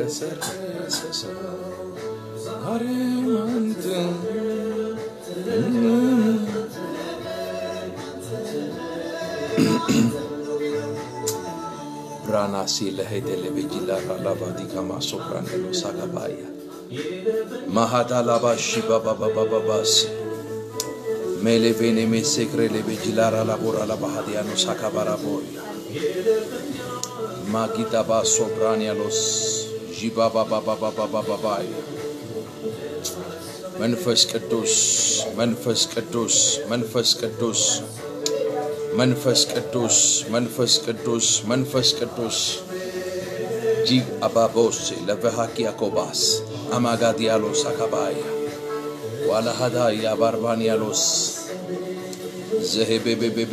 የረሰረሰ ሰው ዛሬም አንተ ብራናሲ ለሄደለቤጂላ ራላባዲ ከማሶፕራንደሎ ሳጋባያ ማሃዳ ላባሺ ባባባባባባስ ሜሌቬኔ ሜሴክሬ ሌቤጂላ ራላቦራ ላባሃዲያኖ ሳካባራቦያ ማጊዳባ ሶብራንያሎስ ዢባባባባባባባባያ መንፈስ ቅዱስ መንፈስ ቅዱስ መንፈስ ቅዱስ መንፈስ ቅዱስ መንፈስ ቅዱስ መንፈስ ቅዱስ ጂግ አባቦስ ለቨሃኪ ያኮባስ አማጋዲያሎስ አካባያ ዋላሃዳ የአባርባንያሎስ ዘሄቤቤቤቤ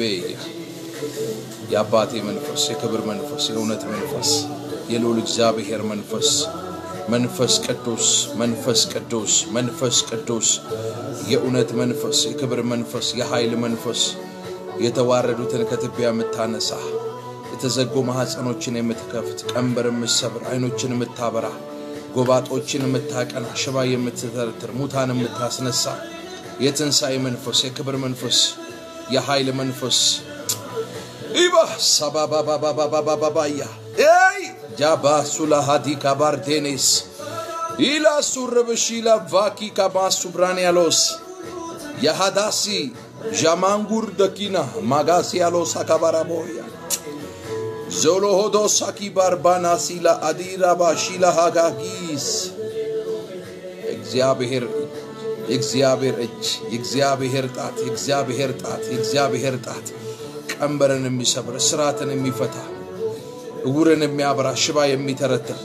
የአባቴ መንፈስ የክብር መንፈስ የእውነት መንፈስ የልዑል እግዚአብሔር መንፈስ መንፈስ ቅዱስ መንፈስ ቅዱስ መንፈስ ቅዱስ የእውነት መንፈስ የክብር መንፈስ የኃይል መንፈስ የተዋረዱትን ከትቢያ የምታነሳ የተዘጉ ማኅፀኖችን የምትከፍት ቀንበር የምትሰብር አይኖችን የምታበራ ጎባጦችን የምታቀና ሽባ የምትተረትር ሙታን የምታስነሳ የትንሣኤ መንፈስ የክብር መንፈስ የኃይል መንፈስ ኢባ ሳባባባባባባባያ ኤይ ጃባ ሱላሃዲ ካባርዴኔስ ኢላ ሱርብሺላ ቫኪ ካባሱ ብራንያሎስ የሃዳሲ ዣማንጉር ደኪና ማጋሲያሎስ አካባራቦያ ዞሎሆዶ ሳኪ ባርባና ሲላ አዲራባ ሺላ ሃጋጊስ እግዚአብሔር የእግዚአብሔር እጅ የእግዚአብሔር ጣት የእግዚአብሔር ጣት የእግዚአብሔር ጣት ቀንበርን የሚሰብር ስራትን የሚፈታ እውርን የሚያበራ ሽባ የሚተረትር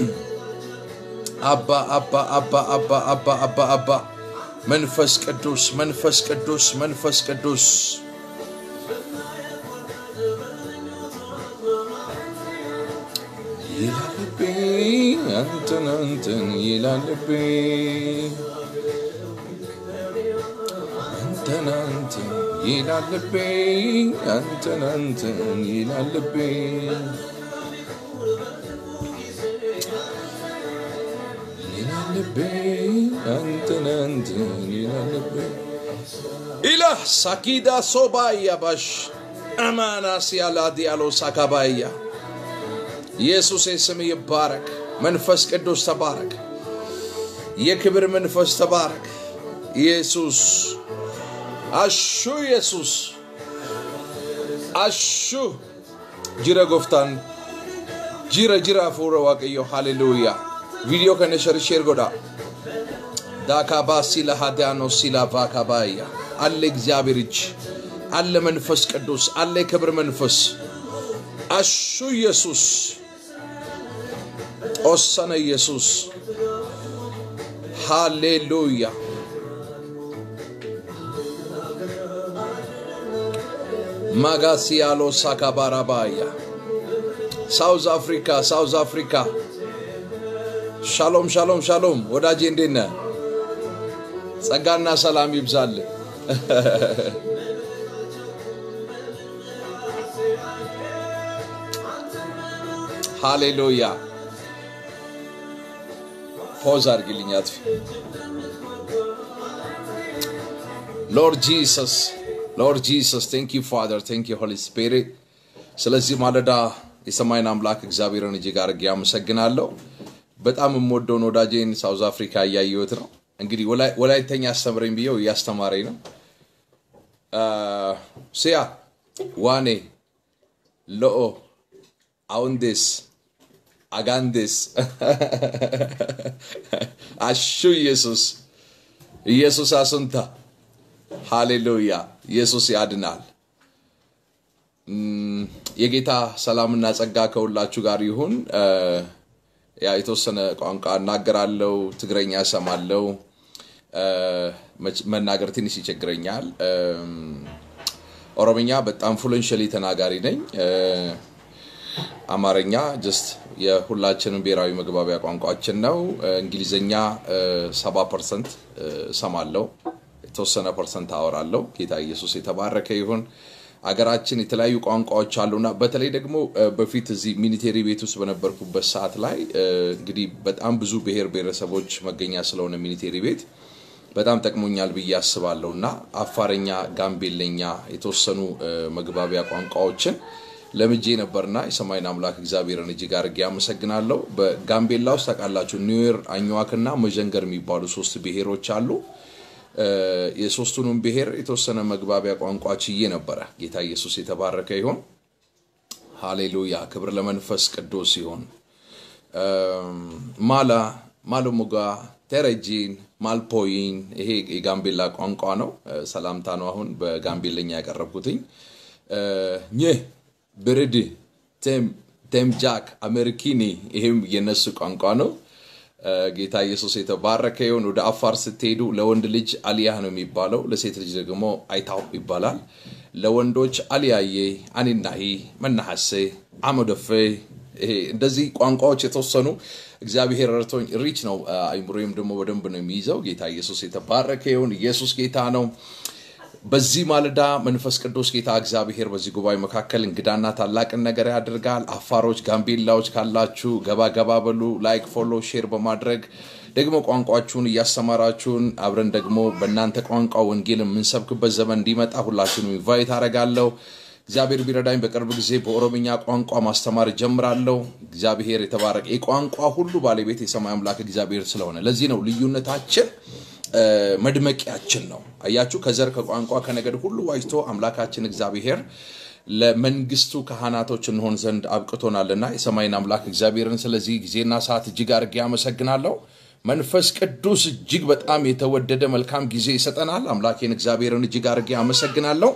አባ አባ አባ አባ አባ አባ አባ መንፈስ ቅዱስ መንፈስ ቅዱስ መንፈስ ቅዱስ ይላል ልቤ አንተን አንተን ይላል ልቤ አንተን አንተን ይላል ልቤ አንተን አንተን ይላል ልቤ ይላል ልቤ አንተን አንተን ይላል ልቤ ኢላ ሳኪዳ ሶባያ ባሽ አማናስ ያላ ዲያሎ ሳካባያ ኢየሱስ ስም ይባረክ። መንፈስ ቅዱስ ተባረክ። የክብር መንፈስ ተባረክ። ኢየሱስ አሹ ኢየሱስ አሹ ጅረ ጎፍታን ጅረ ጅራ ፉረ ዋቀዮ ሃሌሉያ ቪዲዮ ከነ ሸርሼር ጎዳ ዳካባ ሲላ ሃዳኖ ሲላ ቫካባያ አለ እግዚአብሔር እጅ አለ መንፈስ ቅዱስ አለ የክብር መንፈስ አሹ ኢየሱስ ኦሰነ ኢየሱስ ሃሌሉያ ማጋሲያሎ ሳካባራባያ ሳውዝ አፍሪካ ሳውዝ አፍሪካ ሻሎም ሻሎም ሻሎም ወዳጄ እንዴት ነህ? ጸጋና ሰላም ይብዛል። ሃሌሉያ ፖዝ አድርግልኝ አጥፊ ሎርድ ጂሰስ ሎርድ ጂሰስ ቴንክ ዩ ፋደር ቴንክ ዩ ሆሊ ስፒሪት ስለዚህ ማለዳ የሰማይን አምላክ እግዚአብሔርን እጅግ አድርጌ አመሰግናለሁ በጣም የምወደውን ወዳጄን ሳውዝ አፍሪካ እያየሁት ነው እንግዲህ ወላይተኛ አስተምረኝ ብየው እያስተማረኝ ነው ሲያ ዋኔ ሎኦ አውንዴስ አጋንዴስ አሹ ኢየሱስ ኢየሱስ አሱንታ ሃሌሉያ ኢየሱስ ያድናል የጌታ ሰላምና ጸጋ ከሁላችሁ ጋር ይሁን ያ የተወሰነ ቋንቋ እናገራለው ትግረኛ ሰማለው መናገር ትንሽ ይቸግረኛል ኦሮምኛ በጣም ፍሉንሽሊ ተናጋሪ ነኝ አማርኛ ጀስት የሁላችንም ብሔራዊ መግባቢያ ቋንቋችን ነው እንግሊዝኛ ሰባ ፐርሰንት ሰማለው የተወሰነ ፐርሰንት አወራለው ጌታ ኢየሱስ የተባረከ ይሁን አገራችን የተለያዩ ቋንቋዎች አሉና በተለይ ደግሞ እ፣ በፊት እዚህ ሚኒቴሪ ቤት ውስጥ በነበርኩበት ሰዓት ላይ እ፣ እንግዲህ በጣም ብዙ ብሔር ብሔረሰቦች መገኛ ስለሆነ ሚኒቴሪ ቤት በጣም ጠቅሞኛል ብዬ አስባለሁ እና አፋረኛ፣ ጋምቤለኛ የተወሰኑ እ፣ መግባቢያ ቋንቋዎችን ለምጄ ነበርና የሰማይን አምላክ እግዚአብሔርን እጅግ አድርጌ አመሰግናለሁ። በጋምቤላ ውስጥ ታውቃላችሁ ኒዌር፣ አኝዋክና መዠንገር የሚባሉ ሶስት ብሔሮች አሉ። እ፣ የሶስቱንም ብሔር የተወሰነ መግባቢያ ቋንቋ ችዬ ነበረ። ጌታ ኢየሱስ የተባረከ ይሆን። ሃሌሉያ! ክብር ለመንፈስ ቅዱስ ይሁን። እም፣ ማላ ማሎሙጋ ቴረጂን ማልፖይን ይሄ የጋምቤላ ቋንቋ ነው። እ፣ ሰላምታ ነው አሁን በጋምቤለኛ ያቀረብኩትኝ። እ፣ ኝህ ብርድ ቴም ቴምጃክ አሜሪኪኒ ይህም የነሱ ቋንቋ ነው። እ፣ ጌታ ኢየሱስ የተባረከ ይሁን። ወደ አፋር ስትሄዱ ለወንድ ልጅ አሊያህ ነው የሚባለው፣ ለሴት ልጅ ደግሞ አይታው ይባላል። ለወንዶች አሊያዬ፣ አኒናሂ፣ መናሐሴ፣ አመደፌ ይሄ እንደዚህ ቋንቋዎች የተወሰኑ እግዚአብሔር ረድቶኝ ሪች ነው። አይምሮዬም ደግሞ በደንብ ነው የሚይዘው። ጌታ ኢየሱስ የተባረከ ይሁን። ኢየሱስ ጌታ ነው። በዚህ ማለዳ መንፈስ ቅዱስ ጌታ እግዚአብሔር በዚህ ጉባኤ መካከል እንግዳና ታላቅን ነገር ያደርጋል። አፋሮች፣ ጋምቤላዎች ካላችሁ ገባ ገባ በሉ። ላይክ፣ ፎሎ፣ ሼር በማድረግ ደግሞ ቋንቋችሁን እያስተማራችሁን አብረን ደግሞ በእናንተ ቋንቋ ወንጌል የምንሰብክበት ዘመን እንዲመጣ ሁላችሁንም ኢንቫይት አደርጋለሁ። እግዚአብሔር ቢረዳኝ በቅርብ ጊዜ በኦሮምኛ ቋንቋ ማስተማር ጀምራለሁ። እግዚአብሔር የተባረቀ የቋንቋ ሁሉ ባለቤት የሰማይ አምላክ እግዚአብሔር ስለሆነ ለዚህ ነው ልዩነታችን እ፣ መድመቂያችን ነው። አያችሁ፣ ከዘር ከቋንቋ ከነገድ ሁሉ ዋጅቶ አምላካችን እግዚአብሔር ለመንግስቱ ካህናቶች እንሆን ዘንድ አብቅቶናልና የሰማይን አምላክ እግዚአብሔርን ስለዚህ ጊዜና ሰዓት እጅግ አድርጌ አመሰግናለሁ። መንፈስ ቅዱስ እጅግ በጣም የተወደደ መልካም ጊዜ ይሰጠናል። አምላኬን እግዚአብሔርን እጅግ አድርጌ አመሰግናለሁ።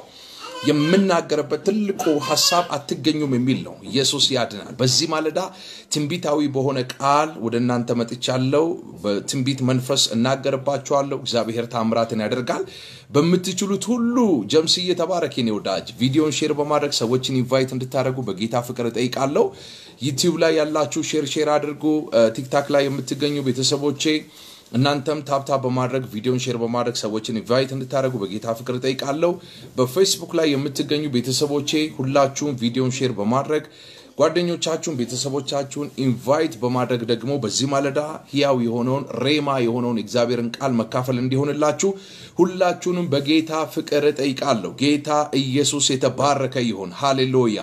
የምናገርበት ትልቁ ሀሳብ አትገኙም የሚል ነው። ኢየሱስ ያድናል። በዚህ ማለዳ ትንቢታዊ በሆነ ቃል ወደ እናንተ መጥቻለሁ። በትንቢት መንፈስ እናገርባችኋለሁ። እግዚአብሔር ታምራትን ያደርጋል። በምትችሉት ሁሉ ጀምስዬ ተባረክ የኔ ወዳጅ። ቪዲዮን ሼር በማድረግ ሰዎችን ኢንቫይት እንድታደርጉ በጌታ ፍቅር እጠይቃለሁ። ዩቲዩብ ላይ ያላችሁ ሼር ሼር አድርጉ። ቲክታክ ላይ የምትገኙ ቤተሰቦቼ እናንተም ታብታብ በማድረግ ቪዲዮን ሼር በማድረግ ሰዎችን ኢንቫይት እንድታደርጉ በጌታ ፍቅር እጠይቃለሁ። በፌስቡክ ላይ የምትገኙ ቤተሰቦቼ ሁላችሁም ቪዲዮን ሼር በማድረግ ጓደኞቻችሁን፣ ቤተሰቦቻችሁን ኢንቫይት በማድረግ ደግሞ በዚህ ማለዳ ሕያው የሆነውን ሬማ የሆነውን የእግዚአብሔርን ቃል መካፈል እንዲሆንላችሁ ሁላችሁንም በጌታ ፍቅር እጠይቃለሁ። ጌታ ኢየሱስ የተባረከ ይሁን። ሃሌሉያ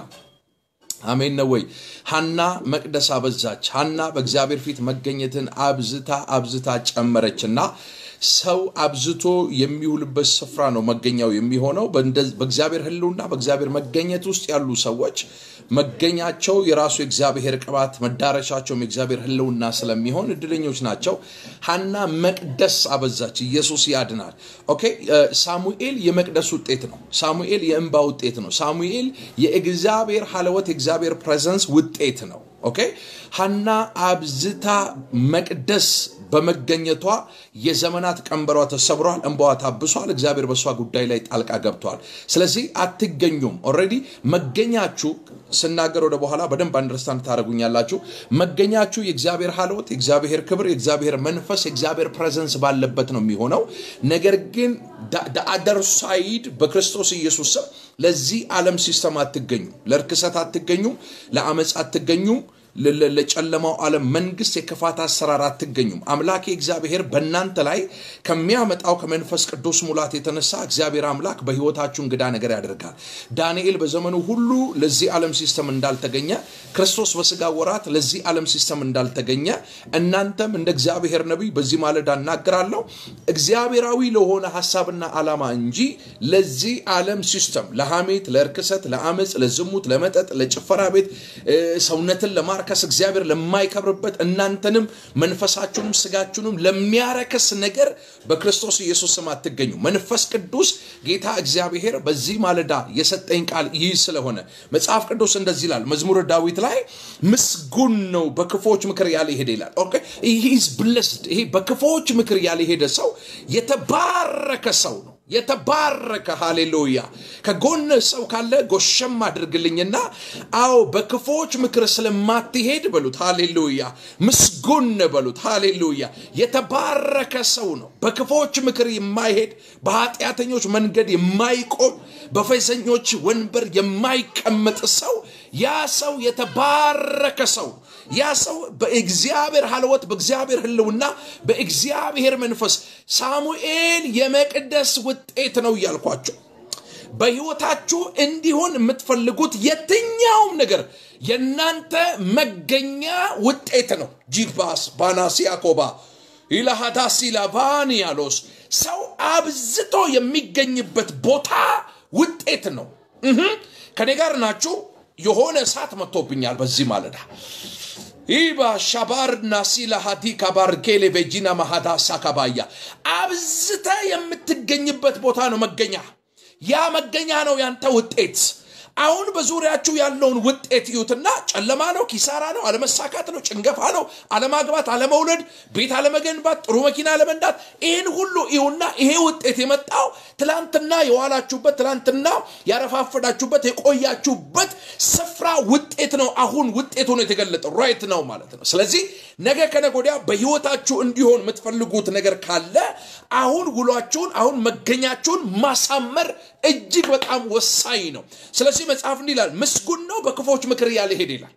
አሜን ነው ወይ? ሐና መቅደስ አበዛች። ሐና በእግዚአብሔር ፊት መገኘትን አብዝታ አብዝታ ጨመረችና ሰው አብዝቶ የሚውልበት ስፍራ ነው መገኛው የሚሆነው። በእንደ- በእግዚአብሔር ሕልውና በእግዚአብሔር መገኘት ውስጥ ያሉ ሰዎች መገኛቸው የራሱ የእግዚአብሔር ቅባት መዳረሻቸውም የእግዚአብሔር ሕልውና ስለሚሆን እድለኞች ናቸው። ሐና መቅደስ አበዛች። ኢየሱስ ያድናል። ኦኬ እ፣ ሳሙኤል የመቅደስ ውጤት ነው። ሳሙኤል የእንባ ውጤት ነው። ሳሙኤል የእግዚአብሔር ሀለወት የእግዚአብሔር ፕሬዘንስ ውጤት ነው። ኦኬ ሐና አብዝታ መቅደስ በመገኘቷ የዘመናት ቀንበሯ ተሰብሯል፣ እንባዋ ታብሷል። እግዚአብሔር በእሷ ጉዳይ ላይ ጣልቃ ገብቷል። ስለዚህ አትገኙም። ኦልሬዲ መገኛችሁ ስናገር ወደ በኋላ በደንብ አንደርስታንድ ታደርጉኛላችሁ። መገኛችሁ የእግዚአብሔር ሀልወት፣ የእግዚአብሔር ክብር፣ የእግዚአብሔር መንፈስ፣ የእግዚአብሔር ፕሬዘንስ ባለበት ነው የሚሆነው። ነገር ግን አደር ሳይድ በክርስቶስ ኢየሱስ ስም ለዚህ ዓለም ሲስተም አትገኙም። ለርክሰት አትገኙም። ለአመፅ አትገኙም። ለ- ለ- ለጨለማው ዓለም መንግስት የክፋት አሰራር አትገኙም። አምላኬ እግዚአብሔር በእናንተ ላይ ከሚያመጣው ከመንፈስ ቅዱስ ሙላት የተነሳ እግዚአብሔር አምላክ በሕይወታችሁ እንግዳ ነገር ያደርጋል። ዳንኤል በዘመኑ ሁሉ ለዚህ ዓለም ሲስተም እንዳልተገኘ፣ ክርስቶስ በስጋ ወራት ለዚህ ዓለም ሲስተም እንዳልተገኘ እናንተም እንደ እግዚአብሔር ነቢይ በዚህ ማለዳ እናገራለሁ እግዚአብሔራዊ ለሆነ ሀሳብና ዓላማ እንጂ ለዚህ ዓለም ሲስተም ለሐሜት፣ ለእርክሰት፣ ለአመፅ፣ ለዝሙት፣ ለመጠጥ፣ ለጭፈራ ቤት እ፣ ሰውነትን ለማርከስ እግዚአብሔር ለማይከብርበት እናንተንም መንፈሳችሁንም ስጋችሁንም ለሚያረክስ ነገር በክርስቶስ ኢየሱስ ስም አትገኙ። መንፈስ ቅዱስ ጌታ እግዚአብሔር በዚህ ማለዳ የሰጠኝ ቃል ይህ ስለሆነ መጽሐፍ ቅዱስ እንደዚህ ይላል። መዝሙረ ዳዊት ላይ ምስጉን ነው በክፎች ምክር ያልሄደ ይላል። ኦኬ ሂዝ ብለስድ። ይሄ በክፎች ምክር ያልሄደ ሰው የተባረከ ሰው ነው። የተባረከ ሃሌሉያ። ከጎን ሰው ካለ ጎሸም አድርግልኝና፣ አዎ በክፎች ምክር ስለማትሄድ በሉት። ሃሌሉያ ምስጉን በሉት። ሃሌሉያ የተባረከ ሰው ነው። በክፎች ምክር የማይሄድ በኃጢአተኞች መንገድ የማይቆም በፌዘኞች ወንበር የማይቀመጥ ሰው ያ ሰው የተባረከ ሰው ያ ሰው በእግዚአብሔር ሀልወት በእግዚአብሔር ህልውና በእግዚአብሔር መንፈስ ሳሙኤል የመቅደስ ውጤት ነው እያልኳቸው በህይወታችሁ እንዲሆን የምትፈልጉት የትኛውም ነገር የእናንተ መገኛ ውጤት ነው ጂባስ ባናሲያኮባ ኢላሃዳሲ ላቫኒያሎስ ሰው አብዝቶ የሚገኝበት ቦታ ውጤት ነው ከኔ ጋር ናችሁ የሆነ እሳት መጥቶብኛል በዚህ ማለዳ ኢባ ሻባርና ሲላ ሀዲ ካባርኬሌ ቤጂና ማሃዳ ሳካባያ አብዝተ የምትገኝበት ቦታ ነው መገኛ ያ መገኛ ነው ያንተ ውጤት አሁን በዙሪያችሁ ያለውን ውጤት እዩትና ጨለማ ነው ኪሳራ ነው አለመሳካት ነው ጭንገፋ ነው አለማግባት አለመውለድ ቤት አለመገንባት ጥሩ መኪና አለመንዳት ይህን ሁሉ ይሁና ይሄ ውጤት የመጣው ትላንትና የዋላችሁበት ትላንትና ያረፋፈዳችሁበት የቆያችሁበት ስፍራ ውጤት ነው አሁን ውጤቱ ነው የተገለጠው ራይት ነው ማለት ነው ስለዚህ ነገ ከነጎዲያ በህይወታችሁ እንዲሆን የምትፈልጉት ነገር ካለ አሁን ውሏችሁን አሁን መገኛችሁን ማሳመር እጅግ በጣም ወሳኝ ነው ስለዚህ መጽሐፍ እንዲህ ይላል ምስጉን ነው በክፎች ምክር ያልሄድ ይላል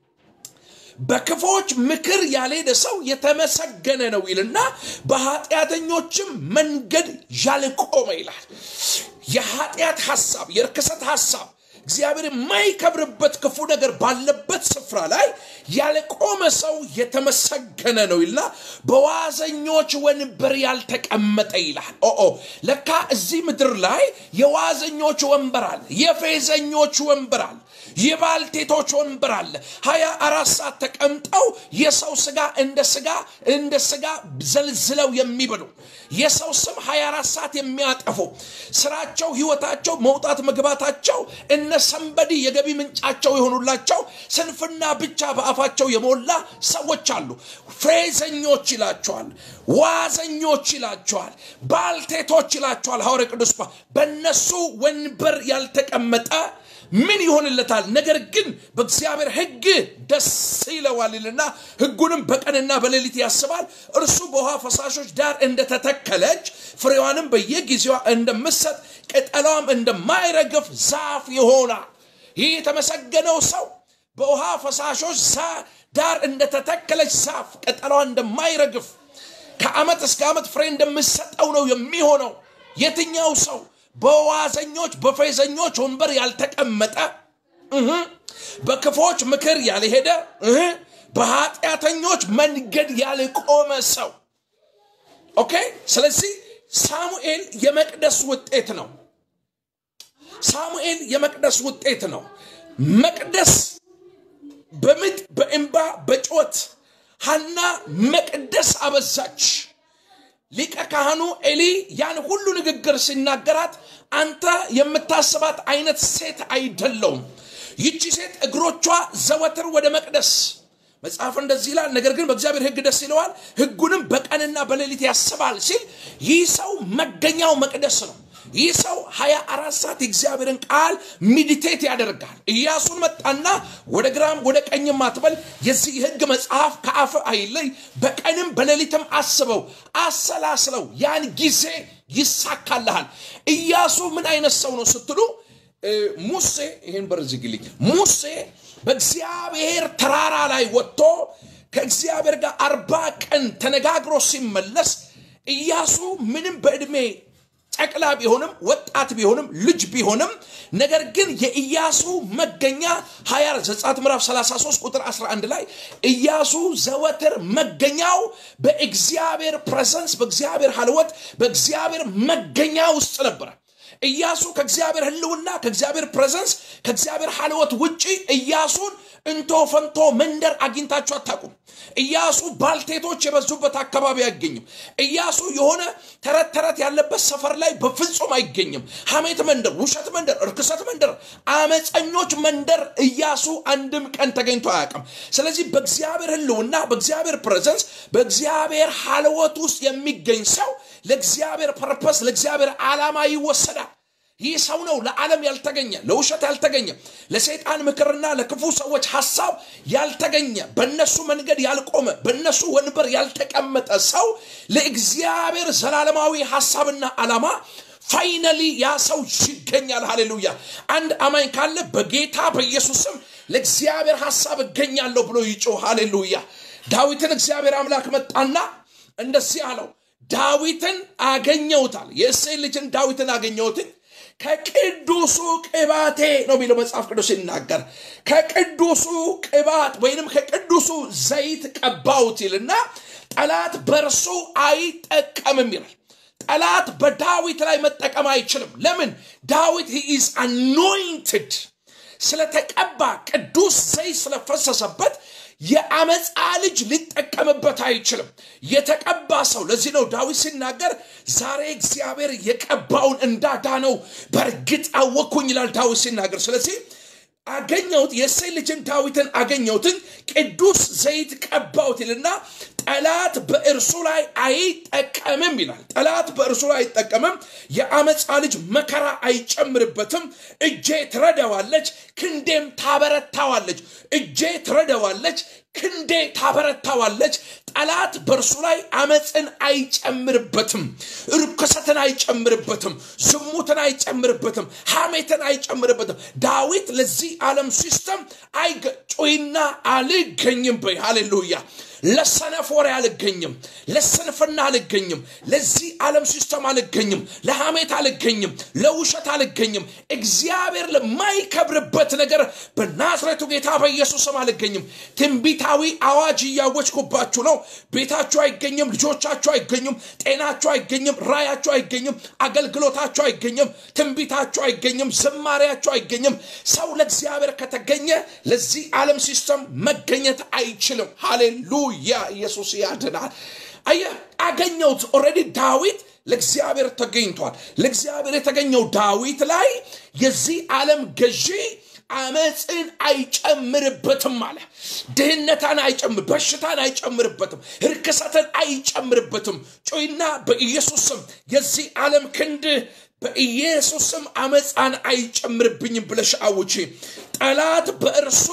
በክፎች ምክር ያልሄደ ሰው የተመሰገነ ነው ይልና በኃጢአተኞችም መንገድ ያልቆመ ይላል የኃጢአት ሐሳብ የርክሰት ሐሳብ እግዚአብሔር የማይከብርበት ክፉ ነገር ባለበት ስፍራ ላይ ያልቆመ ሰው የተመሰገነ ነው ይልና በዋዘኞች ወንበር ያልተቀመጠ ይላል ኦ ለካ እዚህ ምድር ላይ የዋዘኞች ወንበር አለ የፌዘኞች ወንበር አለ የባልቴቶች ወንበር አለ ሀያ አራት ሰዓት ተቀምጠው የሰው ስጋ እንደ ስጋ እንደ ስጋ ዘልዝለው የሚበሉ የሰው ስም 24 ሰዓት የሚያጠፉ ስራቸው ህይወታቸው መውጣት መግባታቸው እነ ሰንበዲ የገቢ ምንጫቸው የሆኑላቸው ስንፍና ብቻ በአፋቸው የሞላ ሰዎች አሉ ፌዘኞች ይላቸዋል ዋዘኞች ይላቸዋል ባልቴቶች ይላቸዋል ሐዋርያ ቅዱስ በእነሱ ወንበር ያልተቀመጠ ምን ይሆንለታል ነገር ግን በእግዚአብሔር ህግ ደስ ይለዋል ይልና ህጉንም በቀንና በሌሊት ያስባል እርሱ በውሃ ፈሳሾች ዳር እንደተተከለች ፍሬዋንም በየጊዜዋ እንደምሰጥ ቅጠሏም እንደማይረግፍ ዛፍ ይሆናል ይህ የተመሰገነው ሰው በውሃ ፈሳሾች ዳር እንደተተከለች ዛፍ ቅጠሏ እንደማይረግፍ ከአመት እስከ ዓመት ፍሬ እንደምሰጠው ነው የሚሆነው የትኛው ሰው በዋዘኞች በፌዘኞች ወንበር ያልተቀመጠ በክፎች ምክር ያልሄደ በኃጢአተኞች መንገድ ያልቆመ ሰው ኦኬ ስለዚህ ሳሙኤል የመቅደስ ውጤት ነው ሳሙኤል የመቅደስ ውጤት ነው መቅደስ በምጥ በእንባ በጮት ሀና መቅደስ አበዛች ሊቀ ካህኑ ኤሊ ያን ሁሉ ንግግር ሲናገራት አንተ የምታስባት አይነት ሴት አይደለውም ይቺ ሴት እግሮቿ ዘወትር ወደ መቅደስ መጽሐፍ እንደዚህ ይላል ነገር ግን በእግዚአብሔር ህግ ደስ ይለዋል ህጉንም በቀንና በሌሊት ያስባል ሲል ይህ ሰው መገኛው መቅደስ ነው ይህ ሰው ሀያ አራት ሰዓት የእግዚአብሔርን ቃል ሚዲቴት ያደርጋል ኢያሱን መጣና ወደ ግራም ወደ ቀኝም አትበል የዚህ ህግ መጽሐፍ ከአፍ አይለይ በቀንም በሌሊትም አስበው አሰላስለው ያን ጊዜ ይሳካልሃል ኢያሱ ምን አይነት ሰው ነው ስትሉ ሙሴ ይህን በር ዝግልኝ ሙሴ በእግዚአብሔር ተራራ ላይ ወጥቶ ከእግዚአብሔር ጋር አርባ ቀን ተነጋግሮ ሲመለስ ኢያሱ ምንም በዕድሜ ጨቅላ ቢሆንም ወጣት ቢሆንም ልጅ ቢሆንም ነገር ግን የኢያሱ መገኛ ሀያ ዘጻት ምዕራፍ 33 ቁጥር 11 ላይ ኢያሱ ዘወትር መገኛው በእግዚአብሔር ፕሬዘንስ በእግዚአብሔር ሀልወት በእግዚአብሔር መገኛ ውስጥ ነበረ ኢያሱ ከእግዚአብሔር ህልውና ከእግዚአብሔር ፕሬዘንስ ከእግዚአብሔር ሀልወት ውጪ ኢያሱን እንቶ ፈንቶ መንደር አግኝታችሁ አታቁም ኢያሱ ባልቴቶች የበዙበት አካባቢ አይገኝም ኢያሱ የሆነ ተረት ተረት ያለበት ሰፈር ላይ በፍጹም አይገኝም ሐሜት መንደር ውሸት መንደር እርክሰት መንደር አመፀኞች መንደር ኢያሱ አንድም ቀን ተገኝቶ አያውቅም ስለዚህ በእግዚአብሔር ህልውና በእግዚአብሔር ፕሬዘንስ በእግዚአብሔር ሀልወት ውስጥ የሚገኝ ሰው ለእግዚአብሔር ፐርፐስ ለእግዚአብሔር ዓላማ ይወሰዳል ይህ ሰው ነው ለዓለም ያልተገኘ ለውሸት ያልተገኘ ለሰይጣን ምክርና ለክፉ ሰዎች ሐሳብ ያልተገኘ በእነሱ መንገድ ያልቆመ በእነሱ ወንበር ያልተቀመጠ ሰው ለእግዚአብሔር ዘላለማዊ ሐሳብና ዓላማ ፋይነሊ ያ ሰው ይገኛል ሃሌሉያ አንድ አማኝ ካለ በጌታ በኢየሱስም ለእግዚአብሔር ሐሳብ እገኛለሁ ብሎ ይጮህ ሃሌሉያ ዳዊትን እግዚአብሔር አምላክ መጣና እንደዚህ አለው ዳዊትን አገኘውታል የእሴይ ልጅን ዳዊትን አገኘውትን ከቅዱሱ ቅባቴ ነው የሚለው መጽሐፍ ቅዱስ ሲናገር ከቅዱሱ ቅባት ወይንም ከቅዱሱ ዘይት ቀባውት ይልና ጠላት በእርሱ አይጠቀምም ይላል ጠላት በዳዊት ላይ መጠቀም አይችልም ለምን ዳዊት ኢዝ አኖይንትድ ስለተቀባ ቅዱስ ዘይት ስለፈሰሰበት የአመፃ ልጅ ሊጠቀምበት አይችልም የተቀባ ሰው ለዚህ ነው ዳዊት ሲናገር ዛሬ እግዚአብሔር የቀባውን እንዳዳነው በእርግጥ አወቅኩኝ ይላል ዳዊት ሲናገር ስለዚህ አገኘሁት የእሴይ ልጅን ዳዊትን አገኘሁትን ቅዱስ ዘይት ቀባውት ይልና ጠላት በእርሱ ላይ አይጠቀምም ይላል ጠላት በእርሱ ላይ አይጠቀምም የአመፃ ልጅ መከራ አይጨምርበትም እጄ ትረዳዋለች ክንዴም ታበረታዋለች እጄ ትረዳዋለች ክንዴ ታበረታዋለች ጠላት በእርሱ ላይ አመፅን አይጨምርበትም ርኩሰትን አይጨምርበትም ዝሙትን አይጨምርበትም ሐሜትን አይጨምርበትም ዳዊት ለዚህ ዓለም ሲስተም አይገጩይና አልገኝም በይ ሃሌሉያ ለሰነፍ ወሬ አልገኝም ለስንፍና አልገኝም ለዚህ ዓለም ሲስተም አልገኝም ለሐሜት አልገኝም ለውሸት አልገኝም እግዚአብሔር ለማይከብርበት ነገር በናዝሬቱ ጌታ በኢየሱስም አልገኝም ትንቢታዊ አዋጅ እያወጅኩባችሁ ነው ቤታችሁ አይገኝም ልጆቻችሁ አይገኙም ጤናችሁ አይገኝም ራያችሁ አይገኝም አገልግሎታችሁ አይገኝም ትንቢታችሁ አይገኝም ዝማሪያችሁ አይገኝም ሰው ለእግዚአብሔር ከተገኘ ለዚህ ዓለም ሲስተም መገኘት አይችልም ሃሌሉያ ኢየሱስ ያድናል አየ አገኘውት ኦረዲ ዳዊት ለእግዚአብሔር ተገኝቷል ለእግዚአብሔር የተገኘው ዳዊት ላይ የዚህ ዓለም ገዢ አመፅን አይጨምርበትም አለ ድህነታን አይጨምር በሽታን አይጨምርበትም ርክሰትን አይጨምርበትም ጮይና በኢየሱስ ስም የዚህ ዓለም ክንድ በኢየሱስ ስም አመፃን አይጨምርብኝም ብለሽ አውጪ ጠላት በእርሱ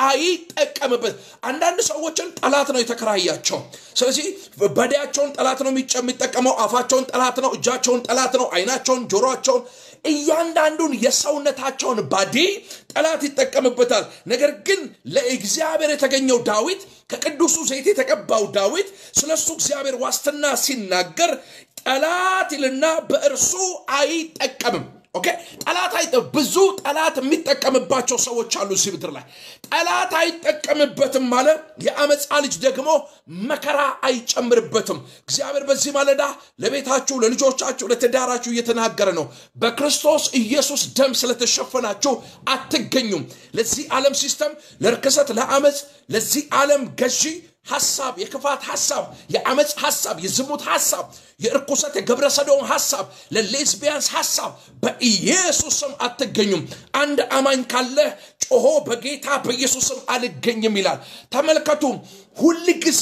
አይጠቀምበት አንዳንድ ሰዎችን ጠላት ነው የተከራያቸው ስለዚህ በዳያቸውን ጠላት ነው የሚጠቀመው አፋቸውን ጠላት ነው እጃቸውን ጠላት ነው አይናቸውን ጆሮቸውን እያንዳንዱን የሰውነታቸውን ባዲ ጠላት ይጠቀምበታል ነገር ግን ለእግዚአብሔር የተገኘው ዳዊት ከቅዱሱ ዘይት የተቀባው ዳዊት ስለሱ እግዚአብሔር ዋስትና ሲናገር ጠላት ይልና በእርሱ አይጠቀምም ኦኬ ጠላት አይጠ ብዙ ጠላት የሚጠቀምባቸው ሰዎች አሉ እዚህ ምድር ላይ ጠላት አይጠቀምበትም ማለ የአመፃ ልጅ ደግሞ መከራ አይጨምርበትም እግዚአብሔር በዚህ ማለዳ ለቤታችሁ ለልጆቻችሁ ለትዳራችሁ እየተናገረ ነው በክርስቶስ ኢየሱስ ደም ስለተሸፈናችሁ አትገኙም ለዚህ ዓለም ሲስተም ለርክሰት ለአመፅ ለዚህ ዓለም ገዢ ሐሳብ የክፋት ሐሳብ የአመፅ ሐሳብ የዝሙት ሐሳብ የእርኩሰት የገብረ ሰዶም ሐሳብ ለሌዝቢያንስ ሐሳብ በኢየሱስ ስም አትገኙም አንድ አማኝ ካለ ጮሆ በጌታ በኢየሱስ ስም አልገኝም ይላል ተመልከቱ ሁል ጊዜ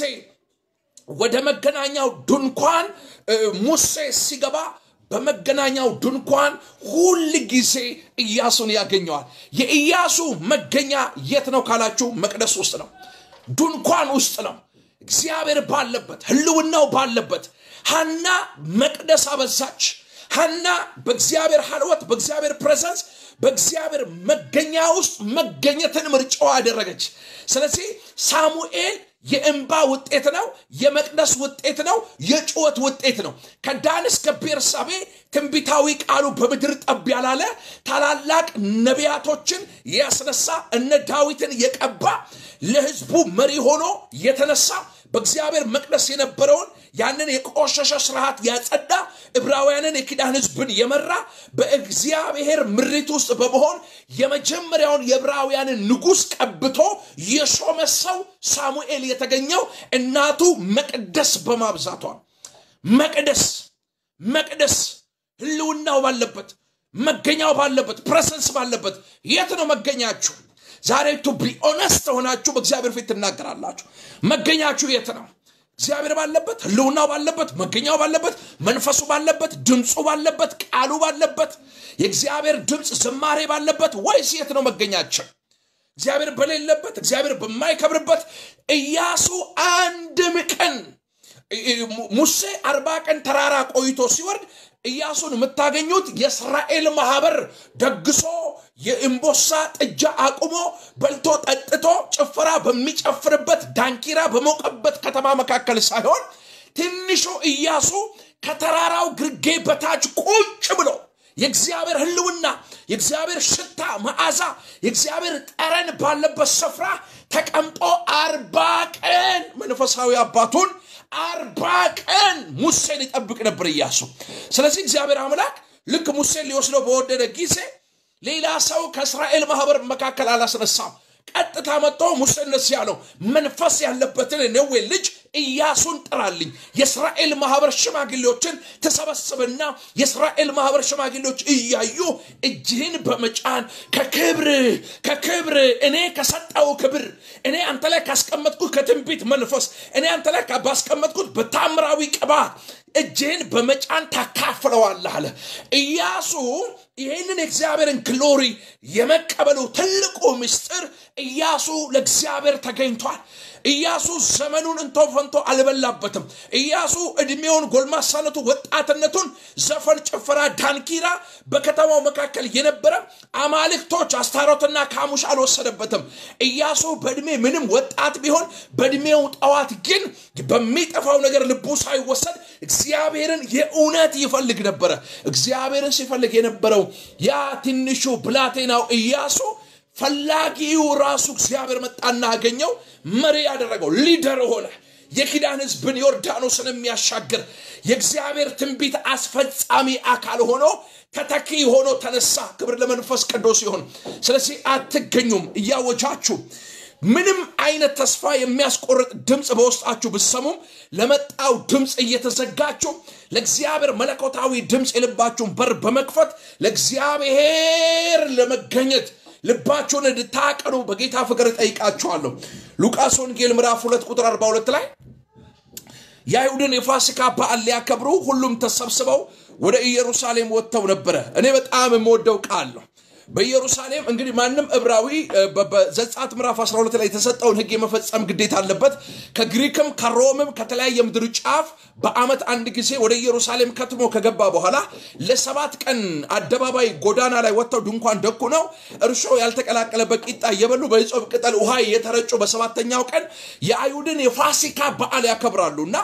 ወደ መገናኛው ድንኳን ሙሴ ሲገባ በመገናኛው ድንኳን ሁል ጊዜ ኢያሱን ያገኘዋል የኢያሱ መገኛ የት ነው ካላችሁ መቅደስ ውስጥ ነው ድንኳን ውስጥ ነው እግዚአብሔር ባለበት ህልውናው ባለበት ሀና መቅደስ አበዛች ሀና በእግዚአብሔር ሀልወት በእግዚአብሔር ፕሬዘንስ በእግዚአብሔር መገኛ ውስጥ መገኘትን ምርጫዋ አደረገች ስለዚህ ሳሙኤል የእንባ ውጤት ነው የመቅደስ ውጤት ነው የጩወት ውጤት ነው ከዳን እስከ ቤርሳቤ ትንቢታዊ ቃሉ በምድር ጠብ ያላለ ታላላቅ ነቢያቶችን ያስነሳ እነ ዳዊትን የቀባ ለህዝቡ መሪ ሆኖ የተነሳ በእግዚአብሔር መቅደስ የነበረውን ያንን የቆሸሸ ስርዓት ያጸዳ ዕብራውያንን የኪዳን ህዝብን የመራ በእግዚአብሔር ምሪት ውስጥ በመሆን የመጀመሪያውን የዕብራውያንን ንጉሥ ቀብቶ የሾመ ሰው ሳሙኤል የተገኘው እናቱ መቅደስ በማብዛቷ መቅደስ መቅደስ ህልውናው ባለበት መገኛው ባለበት ፕሬሰንስ ባለበት የት ነው መገኛችሁ ዛሬ ቱ ቢ ኦነስት ሆናችሁ በእግዚአብሔር ፊት ትናገራላችሁ መገኛችሁ የት ነው እግዚአብሔር ባለበት ህልውናው ባለበት መገኛው ባለበት መንፈሱ ባለበት ድምፁ ባለበት ቃሉ ባለበት የእግዚአብሔር ድምፅ ዝማሬ ባለበት ወይስ የት ነው መገኛቸው እግዚአብሔር በሌለበት እግዚአብሔር በማይከብርበት ኢያሱ አንድም ቀን ሙሴ አርባ ቀን ተራራ ቆይቶ ሲወርድ ኢያሱን የምታገኙት የእስራኤል ማህበር ደግሶ የእምቦሳ ጥጃ አቁሞ በልቶ ጠጥቶ ጭፈራ በሚጨፍርበት ዳንኪራ በሞቀበት ከተማ መካከል ሳይሆን ትንሹ ኢያሱ ከተራራው ግርጌ በታች ቁጭ ብሎ የእግዚአብሔር ህልውና የእግዚአብሔር ሽታ መዓዛ የእግዚአብሔር ጠረን ባለበት ስፍራ ተቀምጦ አርባ ቀን መንፈሳዊ አባቱን አርባ ቀን ሙሴን ይጠብቅ ነበር እያሱ ስለዚህ እግዚአብሔር አምላክ ልክ ሙሴን ሊወስደው በወደደ ጊዜ ሌላ ሰው ከእስራኤል ማህበር መካከል አላስነሳም ቀጥታ መጥቶ ሙሴ እንደዚህ ያለው መንፈስ ያለበትን ነዌ ልጅ ኢያሱን ጥራልኝ የእስራኤል ማህበር ሽማግሌዎችን ተሰበስብና የእስራኤል ማህበር ሽማግሌዎች እያዩ እጅህን በመጫን ከክብር ከክብር እኔ ከሰጠው ክብር እኔ አንተ ላይ ካስቀመጥኩት ከትንቢት መንፈስ እኔ አንተ ላይ ባስቀመጥኩት በታምራዊ ቅባት እጅህን በመጫን ታካፍለዋለህ አለ ኢያሱ ይህንን የእግዚአብሔርን ግሎሪ የመቀበሉ ትልቁ ምስጢር ኢያሱ ለእግዚአብሔር ተገኝቷል ኢያሱ ዘመኑን እንቶ ፈንቶ አልበላበትም ኢያሱ እድሜውን ጎልማሳነቱ ወጣትነቱን ዘፈን ጭፈራ ዳንኪራ በከተማው መካከል የነበረ አማልክቶች አስታሮትና ካሙሽ አልወሰደበትም ኢያሱ በእድሜ ምንም ወጣት ቢሆን በእድሜው ጠዋት ግን በሚጠፋው ነገር ልቡ ሳይወሰድ እግዚአብሔርን የእውነት ይፈልግ ነበረ እግዚአብሔርን ሲፈልግ የነበረው ያ ትንሹ ብላቴናው ኢያሱ ፈላጊው ራሱ እግዚአብሔር መጣና አገኘው መሪ ያደረገው ሊደር ሆነ የኪዳን ህዝብን ዮርዳኖስን የሚያሻግር የእግዚአብሔር ትንቢት አስፈጻሚ አካል ሆኖ ተተኪ ሆኖ ተነሳ ክብር ለመንፈስ ቅዱስ ይሁን ስለዚህ አትገኙም እያወጃችሁ ምንም አይነት ተስፋ የሚያስቆርጥ ድምፅ በውስጣችሁ ብሰሙም ለመጣው ድምፅ እየተዘጋችሁ ለእግዚአብሔር መለኮታዊ ድምፅ የልባችሁን በር በመክፈት ለእግዚአብሔር ለመገኘት ልባችሁን እንድታቀኑ በጌታ ፍቅር ጠይቃችኋለሁ ሉቃስ ወንጌል ምዕራፍ 2 ቁጥር 42 ላይ የአይሁድን የፋሲካ በዓል ሊያከብሩ ሁሉም ተሰብስበው ወደ ኢየሩሳሌም ወጥተው ነበረ እኔ በጣም የምወደው ቃል ነው በኢየሩሳሌም እንግዲህ ማንም ዕብራዊ በዘጻት ምዕራፍ 12 ላይ የተሰጠውን ህግ የመፈጸም ግዴታ አለበት ከግሪክም ከሮምም ከተለያየ ምድር ጫፍ በአመት አንድ ጊዜ ወደ ኢየሩሳሌም ከትሞ ከገባ በኋላ ለሰባት ቀን አደባባይ ጎዳና ላይ ወጥተው ድንኳን ደኩ ነው እርሾ ያልተቀላቀለበት ቂጣ እየበሉ በይጾብ ቅጠል ውሃ የተረጩ በሰባተኛው ቀን የአይሁድን የፋሲካ በዓል ያከብራሉ እና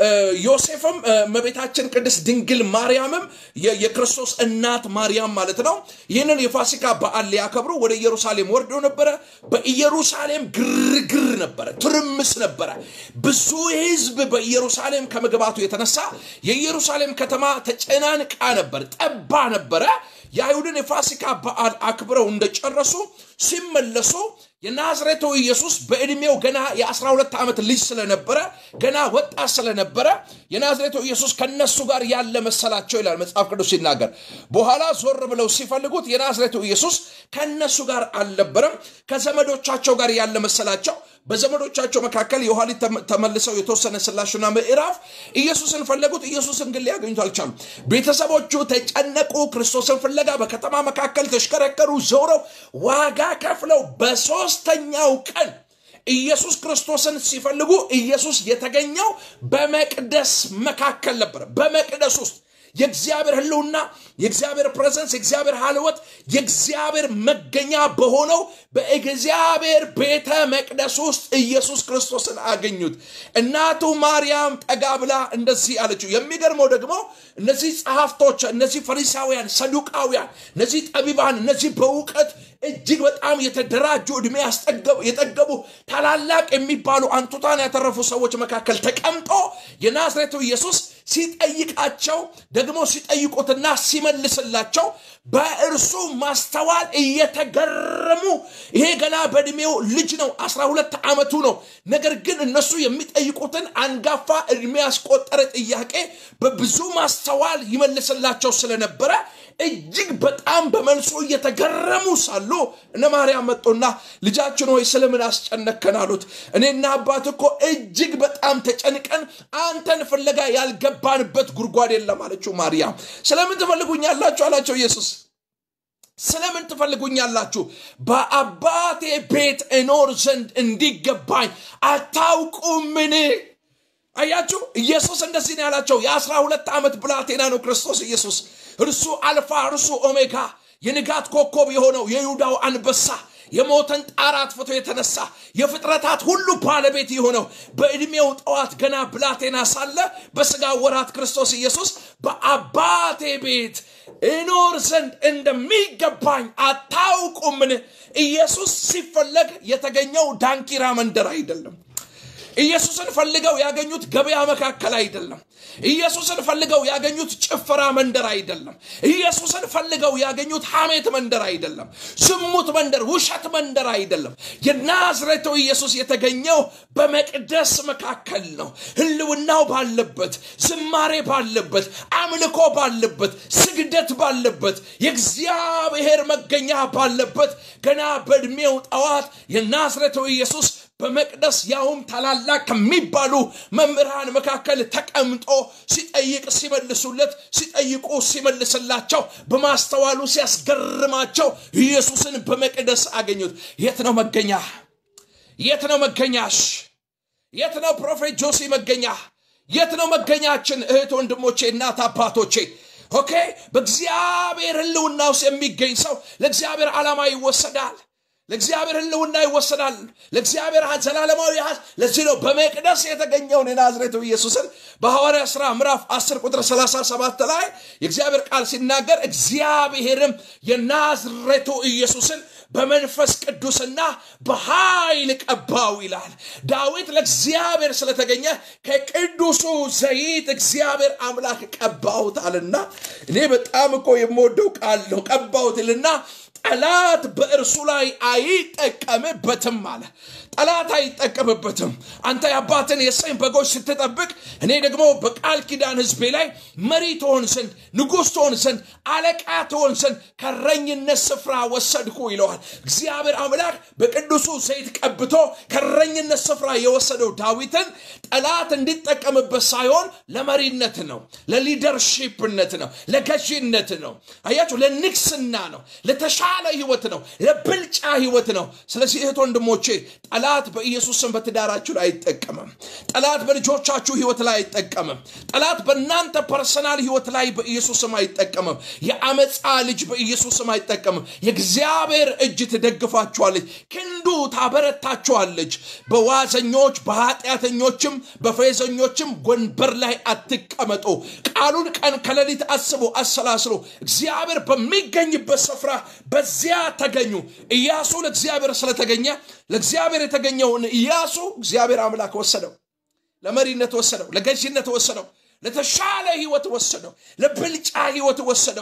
ዮሴፍም መቤታችን ቅድስት ድንግል ማርያምም የክርስቶስ እናት ማርያም ማለት ነው ይህንን የፋሲካ በዓል ሊያከብሩ ወደ ኢየሩሳሌም ወርደው ነበረ በኢየሩሳሌም ግርግር ነበረ ትርምስ ነበረ ብዙ ህዝብ በኢየሩሳሌም ከመግባቱ የተነሳ የኢየሩሳሌም ከተማ ተጨናንቃ ነበር ጠባ ነበረ የአይሁድን የፋሲካ በዓል አክብረው እንደጨረሱ ሲመለሱ የናዝሬቱ ኢየሱስ በዕድሜው ገና የ12 ዓመት ልጅ ስለነበረ ገና ወጣት ስለነበረ የናዝሬቱ ኢየሱስ ከነሱ ጋር ያለ መሰላቸው ይላል መጽሐፍ ቅዱስ ሲናገር በኋላ ዞር ብለው ሲፈልጉት የናዝሬቱ ኢየሱስ ከነሱ ጋር አልነበረም ከዘመዶቻቸው ጋር ያለ መሰላቸው በዘመዶቻቸው መካከል የኋሊት ተመልሰው የተወሰነ ስላሽና ምዕራፍ ኢየሱስን ፈለጉት ኢየሱስን ግን ሊያገኙት አልቻሉ ቤተሰቦቹ ተጨነቁ ክርስቶስን ፍለጋ በከተማ መካከል ተሽከረከሩ ዘውረው ዋጋ ከፍለው በሶስተኛው ቀን ኢየሱስ ክርስቶስን ሲፈልጉ ኢየሱስ የተገኘው በመቅደስ መካከል ነበረ በመቅደስ ውስጥ የእግዚአብሔር ህልውና የእግዚአብሔር ፕሬዘንስ የእግዚአብሔር halወት የእግዚአብሔር መገኛ በሆነው በእግዚአብሔር ቤተ መቅደስ ውስጥ ኢየሱስ ክርስቶስን አገኙት እናቱ ማርያም ጠጋ ብላ እንደዚህ አለችው የሚገርመው ደግሞ እነዚህ ጸሐፍቶች እነዚህ ፈሪሳውያን ሰዱቃውያን እነዚህ ጠቢባን እነዚህ በእውቀት እጅግ በጣም የተደራጁ ዕድሜ የጠገቡ ታላላቅ የሚባሉ አንቱታን ያተረፉ ሰዎች መካከል ተቀምጦ የናዝሬቱ ኢየሱስ ሲጠይቃቸው ደግሞ ሲጠይቁትና ሲመልስላቸው በእርሱ ማስተዋል እየተገረሙ ይሄ ገና በእድሜው ልጅ ነው 12 ዓመቱ ነው ነገር ግን እነሱ የሚጠይቁትን አንጋፋ እድሜ ያስቆጠረ ጥያቄ በብዙ ማስተዋል ይመልስላቸው ስለነበረ እጅግ በጣም በመልሶ እየተገረሙ ሳሉ እነ ማርያም መጡና ልጃችን ሆይ ስለምን አስጨነከን አሉት እኔና አባት እኮ እጅግ በጣም ተጨንቀን አንተን ፍለጋ ያልገባንበት ጉድጓድ የለም አለችው ማርያም ስለምን ትፈልጉኛላችሁ አላቸው ኢየሱስ ስለምን ትፈልጉኛላችሁ በአባቴ ቤት እኖር ዘንድ እንዲገባኝ አታውቁምን አያችሁ ኢየሱስ እንደዚህ ነው ያላቸው የአስራ ሁለት ዓመት ብላቴና ነው ክርስቶስ ኢየሱስ እርሱ አልፋ እርሱ ኦሜጋ የንጋት ኮከብ የሆነው የይሁዳው አንበሳ የሞተን ጣር አጥፍቶ የተነሳ የፍጥረታት ሁሉ ባለቤት የሆነው በዕድሜው ጠዋት ገና ብላቴና ሳለ በስጋ ወራት ክርስቶስ ኢየሱስ በአባቴ ቤት እኖር ዘንድ እንደሚገባኝ አታውቁምን ኢየሱስ ሲፈለግ የተገኘው ዳንኪራ መንደር አይደለም ኢየሱስን ፈልገው ያገኙት ገበያ መካከል አይደለም ኢየሱስን ፈልገው ያገኙት ጭፈራ መንደር አይደለም ኢየሱስን ፈልገው ያገኙት ሐሜት መንደር አይደለም ዝሙት መንደር ውሸት መንደር አይደለም የናዝሬቱ ኢየሱስ የተገኘው በመቅደስ መካከል ነው ህልውናው ባለበት ዝማሬ ባለበት አምልኮ ባለበት ስግደት ባለበት የእግዚአብሔር መገኛ ባለበት ገና በዕድሜው ጠዋት የናዝሬቱ ኢየሱስ በመቅደስ ያውም ታላላቅ ከሚባሉ መምህራን መካከል ተቀምጦ ሲጠይቅ ሲመልሱለት ሲጠይቁ ሲመልስላቸው በማስተዋሉ ሲያስገርማቸው ኢየሱስን በመቅደስ አገኙት የት ነው መገኛ የት ነው መገኛሽ የት ነው ፕሮፌት ጆሲ መገኛ የት ነው መገኛችን እህት ወንድሞቼ እናት አባቶቼ ኦኬ በእግዚአብሔር ህልውና ውስጥ የሚገኝ ሰው ለእግዚአብሔር ዓላማ ይወሰዳል ለእግዚአብሔር ህልውና ይወሰዳል ለእግዚአብሔር ዘላለማዊ ሀ ለዚህ ነው በመቅደስ የተገኘውን የናዝሬቱ ኢየሱስን በሐዋርያ ሥራ ምዕራፍ 10 ቁጥር 37 ላይ የእግዚአብሔር ቃል ሲናገር እግዚአብሔርም የናዝሬቱ ኢየሱስን በመንፈስ ቅዱስና በኃይል ቀባው ይላል ዳዊት ለእግዚአብሔር ስለተገኘ ከቅዱሱ ዘይት እግዚአብሔር አምላክ ቀባውታልና እኔ በጣም እኮ የምወደው ቃል ነው ቀባውትልና ጠላት በእርሱ ላይ አይጠቀምበትም አለ ጠላት አይጠቀምበትም አንተ የአባትን የሰኝ በጎች ስትጠብቅ እኔ ደግሞ በቃል ኪዳን ህዝቤ ላይ መሪ ትሆን ዘንድ ንጉሥ ትሆን ዘንድ አለቃ ትሆን ዘንድ ከረኝነት ስፍራ ወሰድኩ ይለዋል እግዚአብሔር አምላክ በቅዱሱ ዘይት ቀብቶ ከረኝነት ስፍራ የወሰደው ዳዊትን ጠላት እንዲጠቀምበት ሳይሆን ለመሪነት ነው ለሊደርሺፕነት ነው ለገዢነት ነው አያችሁ ለንግስና ነው ለተሻለ ህይወት ነው ለብልጫ ህይወት ነው ስለዚህ እህት ወንድሞቼ ጠላት በኢየሱስም በትዳራችሁ ላይ አይጠቀምም ጠላት በልጆቻችሁ ህይወት ላይ አይጠቀምም ጠላት በእናንተ ፐርሰናል ህይወት ላይ በኢየሱስም አይጠቀምም የአመፃ ልጅ በኢየሱስም አይጠቀምም የእግዚአብሔር እጅ ትደግፋችኋለች ክንዱ ታበረታችኋለች በዋዘኞች በኃጢአተኞችም በፌዘኞችም ወንበር ላይ አትቀመጡ ቃሉን ቀን ከሌሊት አስቡ አሰላስሉ እግዚአብሔር በሚገኝበት ስፍራ በዚያ ተገኙ ኢያሱ ለእግዚአብሔር ስለተገኘ ለእግዚአብሔር የተገኘውን ኢያሱ እግዚአብሔር አምላክ ወሰደው ለመሪነት ወሰደው ለገዥነት ወሰደው ለተሻለ ህይወት ወሰደው ለብልጫ ህይወት ወሰደው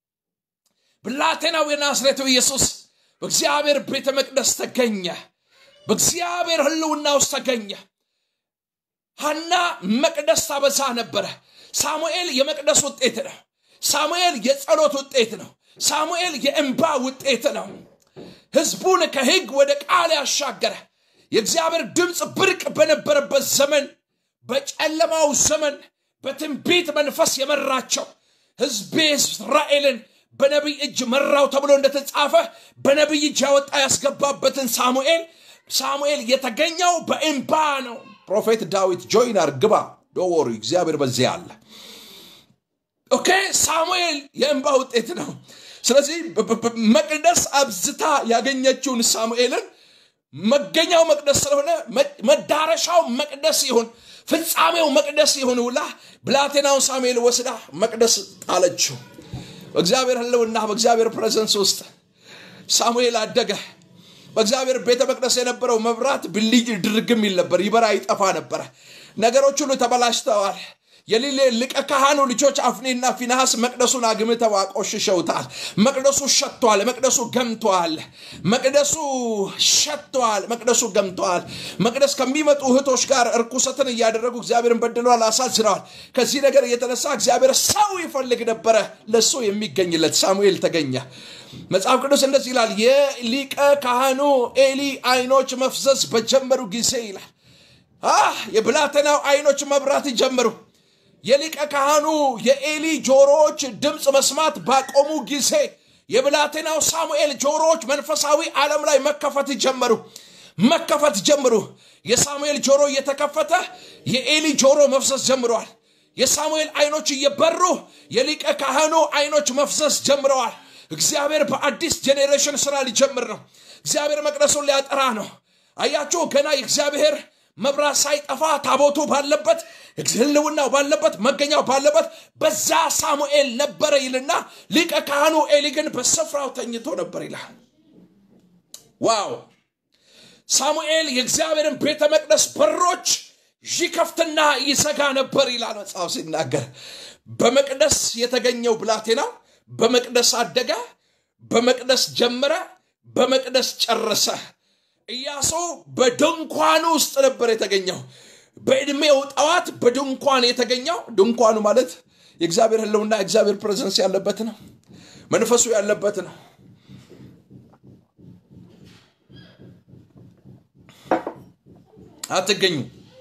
ብላቴናው የናዝሬቱ ኢየሱስ በእግዚአብሔር ቤተ መቅደስ ተገኘ በእግዚአብሔር ህልውና ውስጥ ተገኘ ሐና መቅደስ ታበዛ ነበረ ሳሙኤል የመቅደስ ውጤት ነው ሳሙኤል የጸሎት ውጤት ነው ሳሙኤል የእንባ ውጤት ነው ህዝቡን ከህግ ወደ ቃል ያሻገረ የእግዚአብሔር ድምፅ ብርቅ በነበረበት ዘመን በጨለማው ዘመን በትንቢት መንፈስ የመራቸው ህዝቤ እስራኤልን በነቢይ እጅ መራው ተብሎ እንደተጻፈ በነቢይ እጅ ያወጣ ያስገባበትን ሳሙኤል ሳሙኤል የተገኘው በእንባ ነው ፕሮፌት ዳዊት ጆይናር ግባ ዶወሩ እግዚአብሔር በዚያ አለ ኦኬ ሳሙኤል የእንባ ውጤት ነው ስለዚህ መቅደስ አብዝታ ያገኘችውን ሳሙኤልን መገኛው መቅደስ ስለሆነ መዳረሻው መቅደስ ይሁን ፍጻሜው መቅደስ ይሁን ውላ ብላቴናውን ሳሙኤል ወስዳ መቅደስ ጣለችው በእግዚአብሔር ህልውና በእግዚአብሔር ፕሬዘንስ ውስጥ ሳሙኤል አደገ በእግዚአብሔር ቤተ መቅደስ የነበረው መብራት ብልይ ድርግም ይል ነበር ይበራ ይጠፋ ነበረ ነገሮች ሁሉ ተበላሽተዋል የሊቀ ካህኑ ልጆች አፍኔና ፊንሐስ መቅደሱን አግምተው አቆሽሸውታል። መቅደሱ ሸቷል። መቅደሱ ገምቷል። መቅደሱ ሸቷል። መቅደሱ ገምቷል። መቅደስ ከሚመጡ እህቶች ጋር እርኩሰትን እያደረጉ እግዚአብሔርን በድለዋል፣ አሳዝነዋል። ከዚህ ነገር የተነሳ እግዚአብሔር ሰው ይፈልግ ነበረ። ለሱ የሚገኝለት ሳሙኤል ተገኘ። መጽሐፍ ቅዱስ እንደዚህ ይላል፣ የሊቀ ካህኑ ኤሊ አይኖች መፍዘዝ በጀመሩ ጊዜ ይላል የብላቴናው አይኖች መብራት ጀመሩ። የሊቀ ካህኑ የኤሊ ጆሮዎች ድምፅ መስማት ባቆሙ ጊዜ የብላቴናው ሳሙኤል ጆሮዎች መንፈሳዊ ዓለም ላይ መከፈት ጀመሩ መከፈት ጀምሩ። የሳሙኤል ጆሮ እየተከፈተ የኤሊ ጆሮ መፍሰስ ጀምረዋል። የሳሙኤል አይኖች እየበሩ የሊቀ ካህኑ አይኖች መፍሰስ ጀምረዋል። እግዚአብሔር በአዲስ ጄኔሬሽን ስራ ሊጀምር ነው። እግዚአብሔር መቅደሱን ሊያጠራ ነው። አያችሁ ገና የእግዚአብሔር መብራት ሳይጠፋ ታቦቱ ባለበት ህልውናው ባለበት መገኛው ባለበት በዛ ሳሙኤል ነበረ ይልና ሊቀ ካህኑ ኤሊ ግን በስፍራው ተኝቶ ነበር ይላል። ዋው! ሳሙኤል የእግዚአብሔርን ቤተ መቅደስ በሮች ይከፍትና ይዘጋ ነበር ይላል መጽሐፍ ሲናገር። በመቅደስ የተገኘው ብላቴና በመቅደስ አደገ፣ በመቅደስ ጀመረ፣ በመቅደስ ጨረሰ። ኢያሱ በድንኳኑ ውስጥ ነበር የተገኘው። በዕድሜው ጠዋት በድንኳን የተገኘው ድንኳኑ ማለት የእግዚአብሔር ህልውና የእግዚአብሔር ፕሬዘንስ ያለበት ነው። መንፈሱ ያለበት ነው። አትገኙ።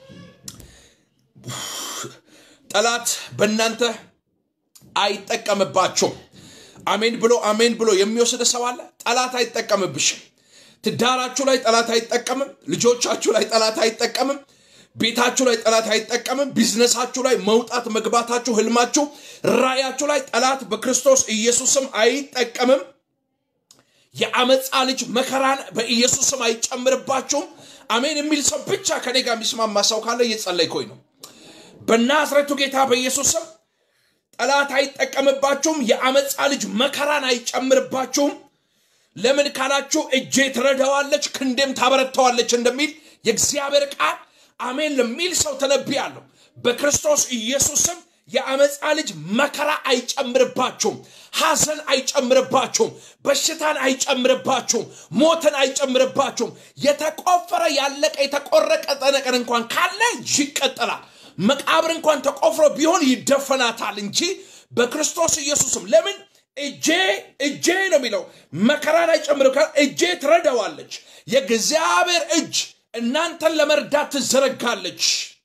ጠላት በእናንተ አይጠቀምባችሁም። አሜን ብሎ አሜን ብሎ የሚወስድ ሰው አለ። ጠላት አይጠቀምብሽም። ትዳራችሁ ላይ ጠላት አይጠቀምም። ልጆቻችሁ ላይ ጠላት አይጠቀምም። ቤታችሁ ላይ ጠላት አይጠቀምም። ቢዝነሳችሁ ላይ መውጣት መግባታችሁ፣ ህልማችሁ፣ ራእያችሁ ላይ ጠላት በክርስቶስ ኢየሱስም አይጠቀምም። የአመፃ ልጅ መከራን በኢየሱስም አይጨምርባችሁም። አሜን የሚል ሰው ብቻ ከኔ ጋር የሚስማማ ሰው ካለ እየጸለይኩኝ ነው። በናዝሬቱ ጌታ በኢየሱስም ጠላት አይጠቀምባችሁም። የአመፃ ልጅ መከራን አይጨምርባችሁም። ለምን ካላችሁ እጄ ትረዳዋለች ክንዴም ታበረታዋለች እንደሚል የእግዚአብሔር ቃል አሜን ለሚል ሰው ተነብያለሁ። በክርስቶስ ኢየሱስም የአመፃ ልጅ መከራ አይጨምርባችሁም፣ ሐዘን አይጨምርባችሁም፣ በሽታን አይጨምርባችሁም፣ ሞትን አይጨምርባችሁም። የተቆፈረ ያለቀ የተቆረጠ ነገር እንኳን ካለ ይቀጠላል። መቃብር እንኳን ተቆፍሮ ቢሆን ይደፈናታል እንጂ በክርስቶስ ኢየሱስም ለምን እጄ እጄ ነው የሚለው መከራን አይጨምርም። እጄ ትረዳዋለች። የእግዚአብሔር እጅ እናንተን ለመርዳት ትዘረጋለች።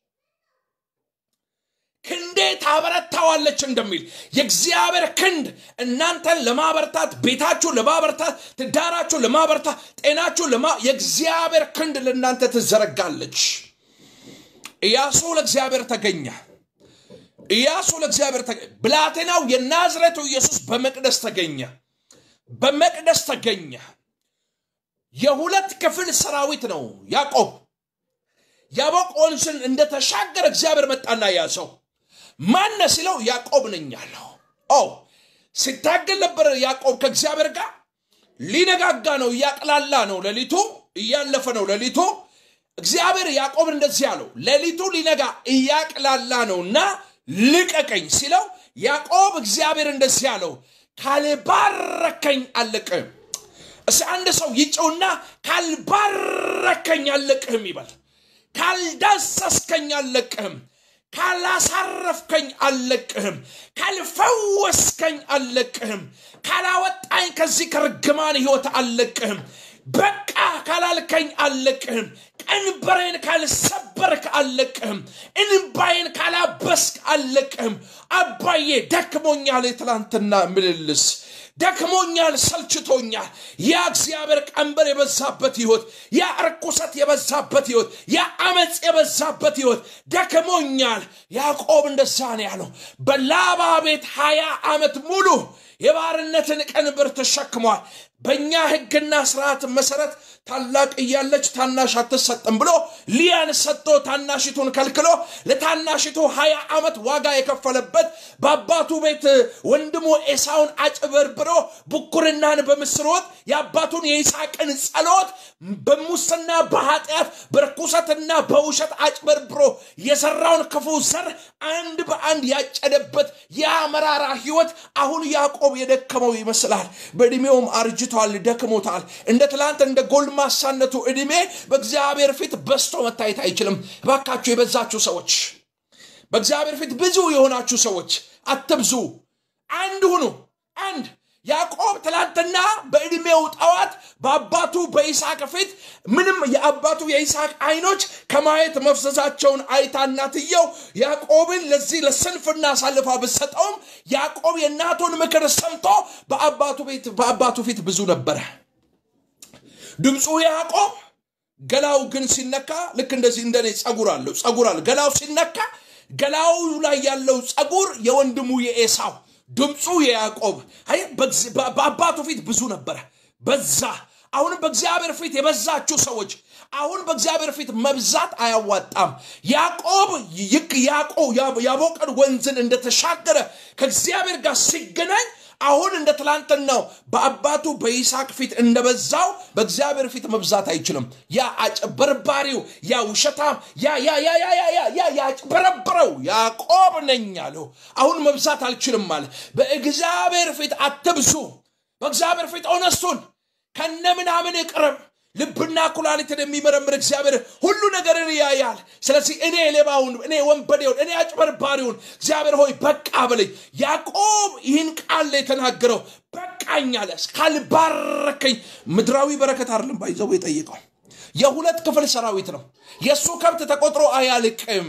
ክንዴ ታበረታዋለች እንደሚል የእግዚአብሔር ክንድ እናንተን ለማበርታት፣ ቤታችሁን ለማበርታት፣ ትዳራችሁን ለማበርታት፣ ጤናችሁን ለማ የእግዚአብሔር ክንድ ለእናንተ ትዘረጋለች። ኢያሱ ለእግዚአብሔር ተገኘ። ኢያሱ ለእግዚአብሔር ተገኘ። ብላቴናው የናዝሬቱ ኢየሱስ በመቅደስ ተገኘ። በመቅደስ ተገኘ። የሁለት ክፍል ሰራዊት ነው ያዕቆብ። ያቦቅ ወንዝን እንደተሻገረ እግዚአብሔር መጣና ያዘው። ማነ ሲለው ያዕቆብ ነኝ አለው። ኦ ሲታገል ነበር ያዕቆብ ከእግዚአብሔር ጋር። ሊነጋጋ ነው፣ እያቅላላ ነው፣ ሌሊቱ እያለፈ ነው ሌሊቱ። እግዚአብሔር ያዕቆብ እንደዚህ አለው፣ ሌሊቱ ሊነጋ እያቅላላ ነውና ልቀቀኝ ሲለው ያዕቆብ እግዚአብሔር እንደዚህ አለው፣ ካልባረከኝ አልለቅህም። እስ አንድ ሰው ይጨውና ካልባረከኝ አልለቅህም ይበል። ካልዳሰስከኝ አልለቅህም፣ ካላሳረፍከኝ አልለቅህም፣ ካልፈወስከኝ አልለቅህም፣ ካላወጣኝ ከዚህ ከርግማን ህይወት አልለቅህም፣ በቃ ካላልከኝ አልለቅህም፣ ቀንበሬን ካልሰበርክ አልለቅህም፣ እንባዬን ካላበስክ አልለቅህም። አባዬ ደክሞኛል። የትላንትና ምልልስ ደክሞኛል፣ ሰልችቶኛል። ያ እግዚአብሔር ቀንበር የበዛበት ህይወት፣ ያ እርኩሰት የበዛበት ህይወት፣ ያ አመፅ የበዛበት ህይወት ደክሞኛል። ያዕቆብ እንደዛ ነው ያለው። በላባ ቤት ሀያ ዓመት ሙሉ የባርነትን ቀንበር ተሸክሟል። በእኛ ህግና ስርዓት መሰረት ታላቅ እያለች ታናሽ አትሰጥም ብሎ ሊያን ሰጥቶ ታናሽቱን ከልክሎ ለታናሽቱ ሀያ ዓመት ዋጋ የከፈለበት በአባቱ ቤት ወንድሙ ኤሳውን አጭበርብሮ ብኩርናን በምስር ወጥ የአባቱን የይስሐቅን ጸሎት በሙስና በኃጢአት በርኩሰትና በውሸት አጭበርብሮ የሰራውን ክፉ ዘር አንድ በአንድ ያጨደበት ያ መራራ ህይወት አሁን ያዕቆብ የደከመው ይመስላል። በዕድሜውም አርጅቷል፣ ደክሞታል። እንደ ትላንት እንደ ጎልማሳነቱ ዕድሜ በእግዚአብሔር ፊት በስቶ መታየት አይችልም። እባካችሁ የበዛችሁ ሰዎች፣ በእግዚአብሔር ፊት ብዙ የሆናችሁ ሰዎች አትብዙ፣ አንድ ሁኑ። አንድ ያዕቆብ ትላንትና በዕድሜው ጠዋት በአባቱ በይስሐቅ ፊት ምንም የአባቱ የይስሐቅ አይኖች ከማየት መፍሰሳቸውን አይታ እናትየው ያዕቆብን ለዚህ ለስንፍና አሳልፋ ብትሰጠውም ያዕቆብ የእናቱን ምክር ሰምቶ በአባቱ ቤት በአባቱ ፊት ብዙ ነበረ። ድምፁ ያዕቆብ ገላው ግን ሲነካ ልክ እንደዚህ እንደኔ ጸጉር አለው ጸጉር አለ ገላው ሲነካ ገላው ላይ ያለው ጸጉር የወንድሙ የኤሳው ድምፁ የያዕቆብ በአባቱ ፊት ብዙ ነበረ፣ በዛ። አሁንም በእግዚአብሔር ፊት የበዛችሁ ሰዎች አሁን በእግዚአብሔር ፊት መብዛት አያዋጣም። ያዕቆብ ይክ ያቦቀን ወንዝን እንደተሻገረ ከእግዚአብሔር ጋር ሲገናኝ አሁን እንደ ትላንትናው በአባቱ በይስሐቅ ፊት እንደበዛው በእግዚአብሔር ፊት መብዛት አይችልም። ያ አጭበርባሪው ያ ውሸታም ያ ያ ያ ያ ያ ያ ያ ያጭበረብረው ያዕቆብ ነኝ አለው። አሁን መብዛት አልችልም አለ። በእግዚአብሔር ፊት አትብዙ። በእግዚአብሔር ፊት ኦነስቱን ከነ ምናምን ቅረብ። ልብና ኩላሊትን የሚመረምር እግዚአብሔር ሁሉ ነገርን ያያል። ስለዚህ እኔ ሌባውን፣ እኔ ወንበዴውን፣ እኔ አጭበርባሪውን እግዚአብሔር ሆይ በቃ በለኝ። ያዕቆብ ይህን ቃል የተናገረው በቃኝ አለ። ካልባረከኝ ምድራዊ በረከት አይደለም ባይዘው የጠየቀው የሁለት ክፍል ሰራዊት ነው። የእሱ ከብት ተቆጥሮ አያልቅም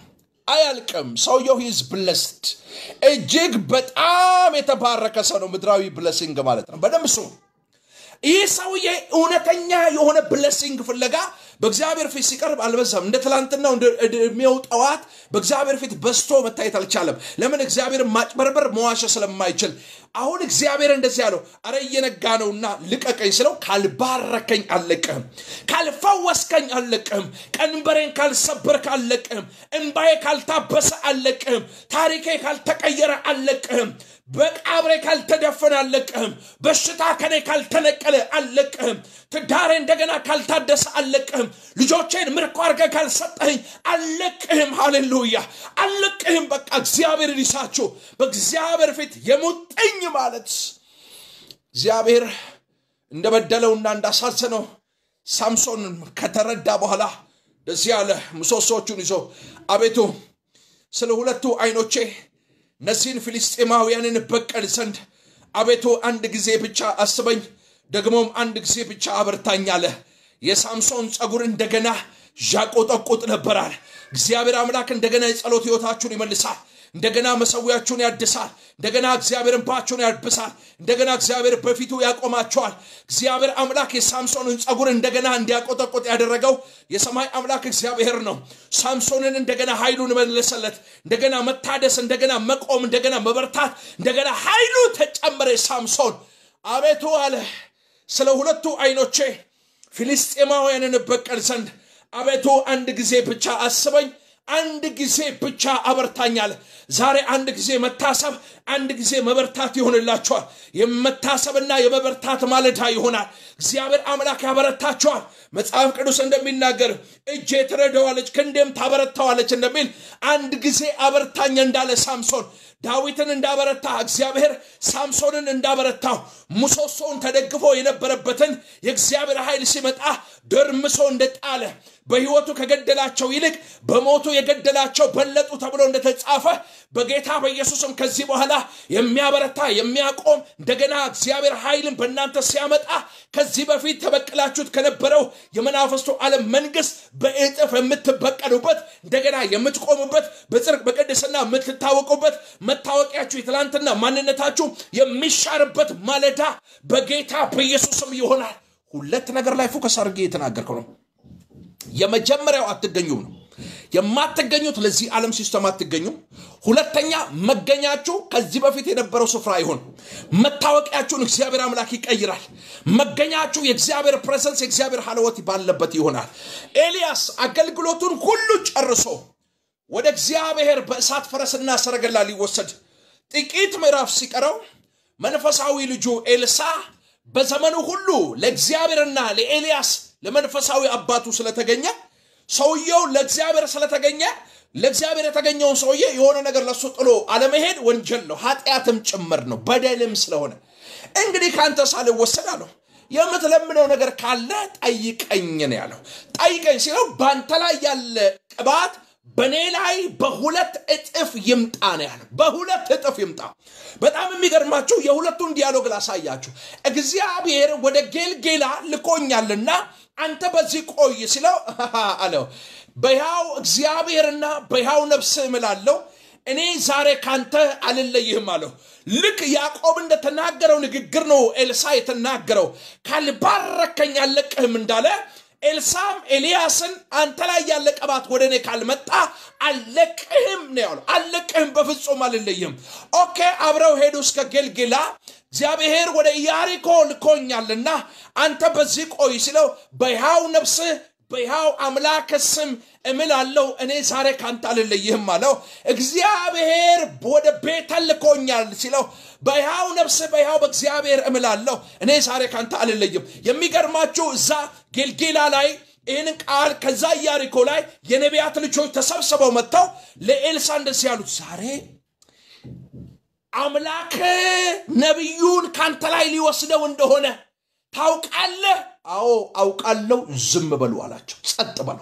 አያልቅም። ሰውየው ሂዝ ብለስድ እጅግ በጣም የተባረከ ሰው ነው። ምድራዊ ብለሲንግ ማለት ነው። በደንብ ስሙ። ይህ ሰውዬ እውነተኛ የሆነ ብለሲንግ ፍለጋ በእግዚአብሔር ፊት ሲቀርብ አልበዛም። እንደ ትላንትናው እንደ ዕድሜው ጠዋት በእግዚአብሔር ፊት በስቶ መታየት አልቻለም። ለምን? እግዚአብሔርን ማጭበርበር መዋሸ ስለማይችል። አሁን እግዚአብሔር እንደዚህ ያለው አረ እየነጋ ነውና ልቀቀኝ ስለው ካልባረከኝ አልለቅህም፣ ካልፈወስከኝ አልለቅህም፣ ቀንበሬን ካልሰበርክ አልለቅህም፣ እምባዬ ካልታበሰ አልለቅህም፣ ታሪኬ ካልተቀየረ አልለቅህም በቃብሬ ካልተደፈነ አልለቅህም። በሽታ ከኔ ካልተነቀለ አልለቅህም። ትዳሬ እንደገና ካልታደሰ አልለቅህም። ልጆቼን ምርኮ አድርገህ ካልሰጠኸኝ አልለቅህም። ሃሌሉያ አልለቅህም። በቃ እግዚአብሔር ይሳችሁ። በእግዚአብሔር ፊት የሙጥኝ ማለት እግዚአብሔር እንደበደለውና እንዳሳዘነው ሳምሶን ከተረዳ በኋላ ደዚህ ያለ ምሰሶቹን ይዞ አቤቱ ስለ ሁለቱ አይኖቼ እነዚህን ፊልስጤማውያንን በቀል ዘንድ አቤቱ አንድ ጊዜ ብቻ አስበኝ፣ ደግሞም አንድ ጊዜ ብቻ አበርታኝ አለ። የሳምሶን ጸጉር እንደገና ዣቆጠቁጥ ነበራል። እግዚአብሔር አምላክ እንደገና የጸሎት ሕይወታችሁን ይመልሳል። እንደገና መሰዊያችሁን ያድሳል። እንደገና እግዚአብሔር እንባችሁን ያብሳል። እንደገና እግዚአብሔር በፊቱ ያቆማቸዋል። እግዚአብሔር አምላክ የሳምሶንን ጸጉር እንደገና እንዲያቆጠቆጥ ያደረገው የሰማይ አምላክ እግዚአብሔር ነው። ሳምሶንን እንደገና ኃይሉን መለሰለት። እንደገና መታደስ፣ እንደገና መቆም፣ እንደገና መበርታት፣ እንደገና ኃይሉ ተጨመረ። ሳምሶን አቤቱ አለ ስለ ሁለቱ አይኖቼ ፊልስጤማውያንን በቀል ዘንድ አቤቱ አንድ ጊዜ ብቻ አስበኝ አንድ ጊዜ ብቻ አበርታኛል። ዛሬ አንድ ጊዜ መታሰብ፣ አንድ ጊዜ መበርታት ይሆንላችኋል። የመታሰብና የመበርታት ማለዳ ይሆናል። እግዚአብሔር አምላክ ያበረታችኋል። መጽሐፍ ቅዱስ እንደሚናገር እጄ ትረዳዋለች፣ ክንዴም ታበረታዋለች እንደሚል አንድ ጊዜ አበርታኝ እንዳለ ሳምሶን ዳዊትን እንዳበረታ እግዚአብሔር ሳምሶንን እንዳበረታው ምሰሶውን ተደግፎ የነበረበትን የእግዚአብሔር ኃይል ሲመጣ ደርምሶ እንደጣለ በሕይወቱ ከገደላቸው ይልቅ በሞቱ የገደላቸው በለጡ ተብሎ እንደተጻፈ በጌታ በኢየሱስም ከዚህ በኋላ የሚያበረታ የሚያቆም እንደገና እግዚአብሔር ኃይልን በእናንተ ሲያመጣ ከዚህ በፊት ተበቅላችሁት ከነበረው የመናፍስቱ ዓለም መንግስት በእጥፍ የምትበቀሉበት እንደገና የምትቆሙበት በጽድቅ በቅድስና የምትታወቁበት መታወቂያችሁ የትላንትና ማንነታችሁ የሚሻርበት ማለዳ በጌታ በኢየሱስም ይሆናል። ሁለት ነገር ላይ ፎከስ አድርጌ የተናገርከው ነው። የመጀመሪያው አትገኙም ነው። የማትገኙት ለዚህ ዓለም ሲስተም አትገኙም። ሁለተኛ መገኛችሁ ከዚህ በፊት የነበረው ስፍራ አይሆን። መታወቂያችሁን እግዚአብሔር አምላክ ይቀይራል። መገኛችሁ የእግዚአብሔር ፕሬዘንስ የእግዚአብሔር ሀለወት ባለበት ይሆናል። ኤልያስ አገልግሎቱን ሁሉ ጨርሶ ወደ እግዚአብሔር በእሳት ፈረስና ሰረገላ ሊወሰድ ጥቂት ምዕራፍ ሲቀረው መንፈሳዊ ልጁ ኤልሳ በዘመኑ ሁሉ ለእግዚአብሔርና ለኤልያስ ለመንፈሳዊ አባቱ ስለተገኘ ሰውየው ለእግዚአብሔር ስለተገኘ ለእግዚአብሔር የተገኘውን ሰውዬ የሆነ ነገር ለሱ ጥሎ አለመሄድ ወንጀል ነው፣ ኃጢአትም ጭምር ነው፣ በደልም ስለሆነ እንግዲህ ከአንተ ሳልወሰድ አለው የምትለምነው ነገር ካለ ጠይቀኝ ነው ያለው። ጠይቀኝ ሲለው በአንተ ላይ ያለ ቅባት በእኔ ላይ በሁለት እጥፍ ይምጣ ነው ያለው። በሁለት እጥፍ ይምጣ። በጣም የሚገርማችሁ የሁለቱን ዲያሎግ ላሳያችሁ። እግዚአብሔር ወደ ጌልጌላ ልኮኛልና አንተ በዚህ ቆይ ሲለው አለው በሕያው እግዚአብሔርና በሕያው ነፍስ እምላለሁ እኔ ዛሬ ካንተ አልለይህም አለው። ልክ ያዕቆብ እንደተናገረው ንግግር ነው ኤልሳ የተናገረው። ካልባረከኝ አልለቅህም እንዳለ ኤልሳም ኤልያስን አንተ ላይ ያለ ቅባት ወደ እኔ ካልመጣ አልለቅህም ነው ያለው። አልለቅህም፣ በፍጹም አልለይህም። ኦኬ፣ አብረው ሄዱ እስከ ጌልጌላ። እግዚአብሔር ወደ ኢያሪኮ ልኮኛልና አንተ በዚህ ቆይ ሲለው በሕያው ነፍስህ በሕያው አምላክ ስም እምላለሁ እኔ ዛሬ ካንተ አልለይህም አለው። እግዚአብሔር ወደ ቤተል ልኮኛል ሲለው በሕያው ነፍስህ በሕያው በእግዚአብሔር እምላለሁ እኔ ዛሬ ካንተ አልለይም። የሚገርማችሁ እዛ ጌልጌላ ላይ ይህንን ቃል ከዛ ኢያሪኮ ላይ የነቢያት ልጆች ተሰብስበው መጥተው ለኤልሳ እንደዚህ ያሉት ዛሬ አምላክ ነቢዩን ካንተ ላይ ሊወስደው እንደሆነ ታውቃለህ? አዎ አውቃለሁ። ዝም በሉ አላቸው። ጸጥ በሉ።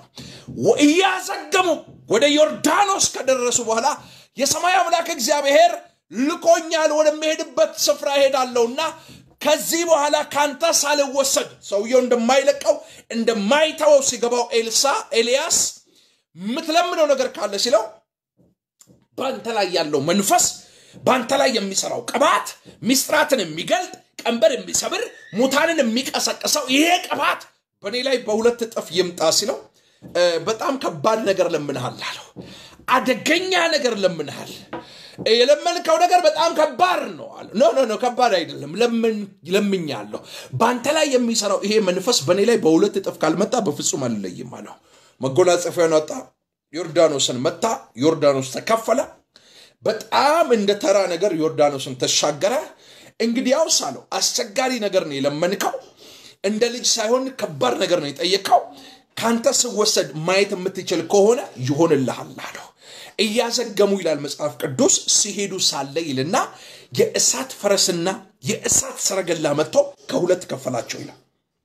እያዘገሙ ወደ ዮርዳኖስ ከደረሱ በኋላ የሰማይ አምላክ እግዚአብሔር ልኮኛል፣ ወደሚሄድበት ስፍራ ሄዳለሁና ከዚህ በኋላ ካንተ ሳልወሰድ ሰውየው እንደማይለቀው እንደማይተወው ሲገባው ኤልሳ ኤልያስ የምትለምነው ነገር ካለ ሲለው በአንተ ላይ ያለው መንፈስ በአንተ ላይ የሚሰራው ቅባት ሚስጥራትን የሚገልጥ ቀንበር የሚሰብር ሙታንን የሚቀሰቅሰው ይሄ ቅባት በእኔ ላይ በሁለት እጥፍ ይምጣ ሲለው በጣም ከባድ ነገር ለምንሃል አለው። አደገኛ ነገር ለምንሃል። የለመንከው ነገር በጣም ከባድ ነው አለ። ኖ ኖ ኖ ከባድ አይደለም፣ ለምኛለሁ። በአንተ ላይ የሚሰራው ይሄ መንፈስ በእኔ ላይ በሁለት እጥፍ ካልመጣ በፍጹም አልለይም አለው። መጎናጸፊያን ወጣ፣ ዮርዳኖስን መታ፣ ዮርዳኖስ ተከፈለ። በጣም እንደ ተራ ነገር ዮርዳኖስን ተሻገረ። እንግዲያውስ አለው አስቸጋሪ ነገር ነው የለመንከው፣ እንደ ልጅ ሳይሆን ከባድ ነገር ነው የጠየቀው። ካንተ ስወሰድ ማየት የምትችል ከሆነ ይሆንልሃል አለው። እያዘገሙ ይላል መጽሐፍ ቅዱስ ሲሄዱ ሳለ ይልና የእሳት ፈረስና የእሳት ሰረገላ መጥቶ ከሁለት ከፈላቸው ይላል።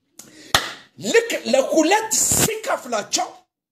ልክ ለሁለት ሲከፍላቸው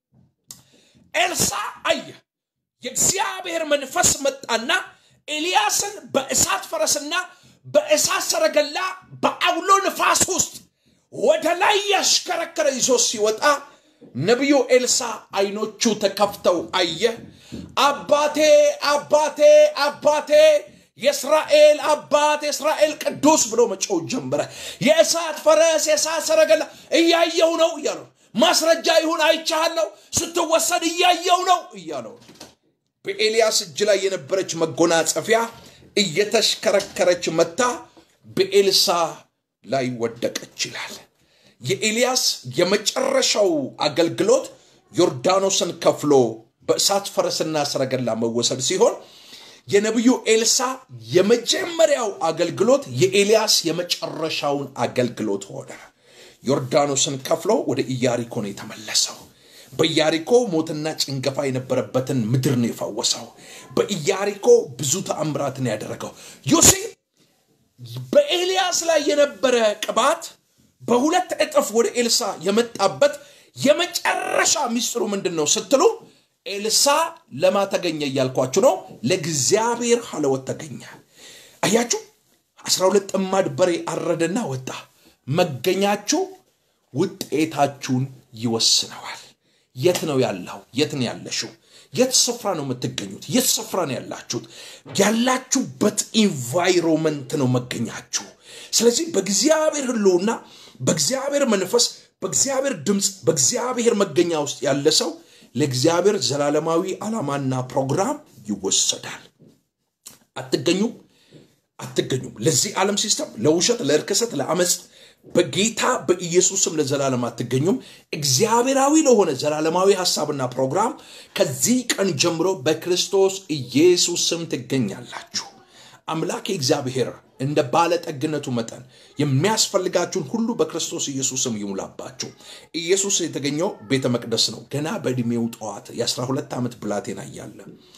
ኤልሳ አየ። የእግዚአብሔር መንፈስ መጣና ኤልያስን በእሳት ፈረስና በእሳት ሰረገላ በአውሎ ንፋስ ውስጥ ወደ ላይ ያሽከረከረ ይዞ ሲወጣ ነቢዩ ኤልሳ አይኖቹ ተከፍተው አየ። አባቴ አባቴ አባቴ የእስራኤል አባት የእስራኤል ቅዱስ ብሎ መጮው ጀመረ። የእሳት ፈረስ የእሳት ሰረገላ እያየው ነው እያለው ማስረጃ ይሁን አይቻለው ስትወሰድ እያየው ነው እያለው በኤልያስ እጅ ላይ የነበረች መጎናጸፊያ እየተሽከረከረች መታ በኤልሳ ላይ ወደቀች ይላል። የኤልያስ የመጨረሻው አገልግሎት ዮርዳኖስን ከፍሎ በእሳት ፈረስና ሰረገላ መወሰድ ሲሆን የነቢዩ ኤልሳ የመጀመሪያው አገልግሎት የኤልያስ የመጨረሻውን አገልግሎት ሆነ። ዮርዳኖስን ከፍሎ ወደ ኢያሪኮ ነው የተመለሰው። በኢያሪኮ ሞትና ጭንገፋ የነበረበትን ምድር ነው የፈወሰው። በኢያሪኮ ብዙ ተአምራትን ያደረገው ዮሴ በኤልያስ ላይ የነበረ ቅባት በሁለት እጥፍ ወደ ኤልሳ የመጣበት የመጨረሻ ሚስጥሩ ምንድን ነው ስትሉ ኤልሳ ለማ ተገኘ እያልኳችሁ ነው። ለእግዚአብሔር ሀለወት ተገኘ። አያችሁ፣ አስራ ሁለት ጥማድ በሬ አረደና ወጣ። መገኛችሁ ውጤታችሁን ይወስነዋል። የት ነው ያለው? የት ነው ያለሽው? የት ስፍራ ነው የምትገኙት? የት ስፍራ ነው ያላችሁት? ያላችሁበት ኢንቫይሮመንት ነው መገኛችሁ። ስለዚህ በእግዚአብሔር ህልውና፣ በእግዚአብሔር መንፈስ፣ በእግዚአብሔር ድምፅ፣ በእግዚአብሔር መገኛ ውስጥ ያለ ሰው ለእግዚአብሔር ዘላለማዊ ዓላማና ፕሮግራም ይወሰዳል። አትገኙም አትገኙም። ለዚህ ዓለም ሲስተም፣ ለውሸት፣ ለእርክሰት፣ ለአመፅ በጌታ በኢየሱስም ለዘላለም አትገኙም። እግዚአብሔራዊ ለሆነ ዘላለማዊ ሀሳብና ፕሮግራም ከዚህ ቀን ጀምሮ በክርስቶስ ኢየሱስ ስም ትገኛላችሁ። አምላክ እግዚአብሔር እንደ ባለጠግነቱ መጠን የሚያስፈልጋችሁን ሁሉ በክርስቶስ ኢየሱስም ይሙላባችሁ። ኢየሱስ የተገኘው ቤተ መቅደስ ነው። ገና በዕድሜው ጠዋት የ12 ዓመት ብላቴና እያለ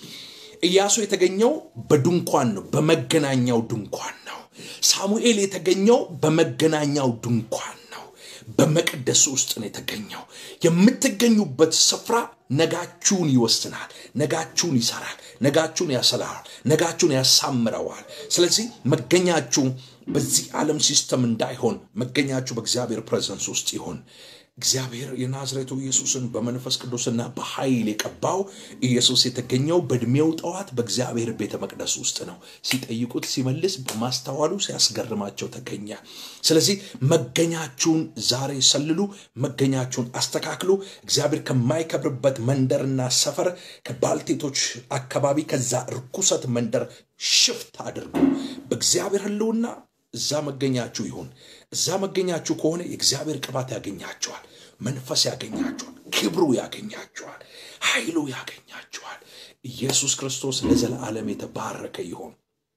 ኢያሱ የተገኘው በድንኳን ነው፣ በመገናኛው ድንኳን ነው። ሳሙኤል የተገኘው በመገናኛው ድንኳን ነው፣ በመቅደስ ውስጥ ነው የተገኘው። የምትገኙበት ስፍራ ነጋችሁን ይወስናል፣ ነጋችሁን ይሰራል፣ ነጋችሁን ያሰላል፣ ነጋችሁን ያሳምረዋል። ስለዚህ መገኛችሁ በዚህ ዓለም ሲስተም እንዳይሆን መገኛችሁ በእግዚአብሔር ፕሬዘንስ ውስጥ ይሆን። እግዚአብሔር የናዝሬቱ ኢየሱስን በመንፈስ ቅዱስና በኃይል የቀባው ኢየሱስ የተገኘው በዕድሜው ጠዋት በእግዚአብሔር ቤተ መቅደስ ውስጥ ነው። ሲጠይቁት ሲመልስ በማስተዋሉ ሲያስገርማቸው ተገኘ። ስለዚህ መገኛችሁን ዛሬ ሰልሉ፣ መገኛችሁን አስተካክሉ። እግዚአብሔር ከማይከብርበት መንደርና ሰፈር ከባልቴቶች አካባቢ ከዛ ርኩሰት መንደር ሽፍት አድርጉ። በእግዚአብሔር ሕልውና እዛ መገኛችሁ ይሁን። እዛ መገኛችሁ ከሆነ የእግዚአብሔር ቅባት ያገኛችኋል፣ መንፈስ ያገኛችኋል፣ ክብሩ ያገኛችኋል፣ ኃይሉ ያገኛችኋል። ኢየሱስ ክርስቶስ ለዘላለም የተባረከ ይሆን።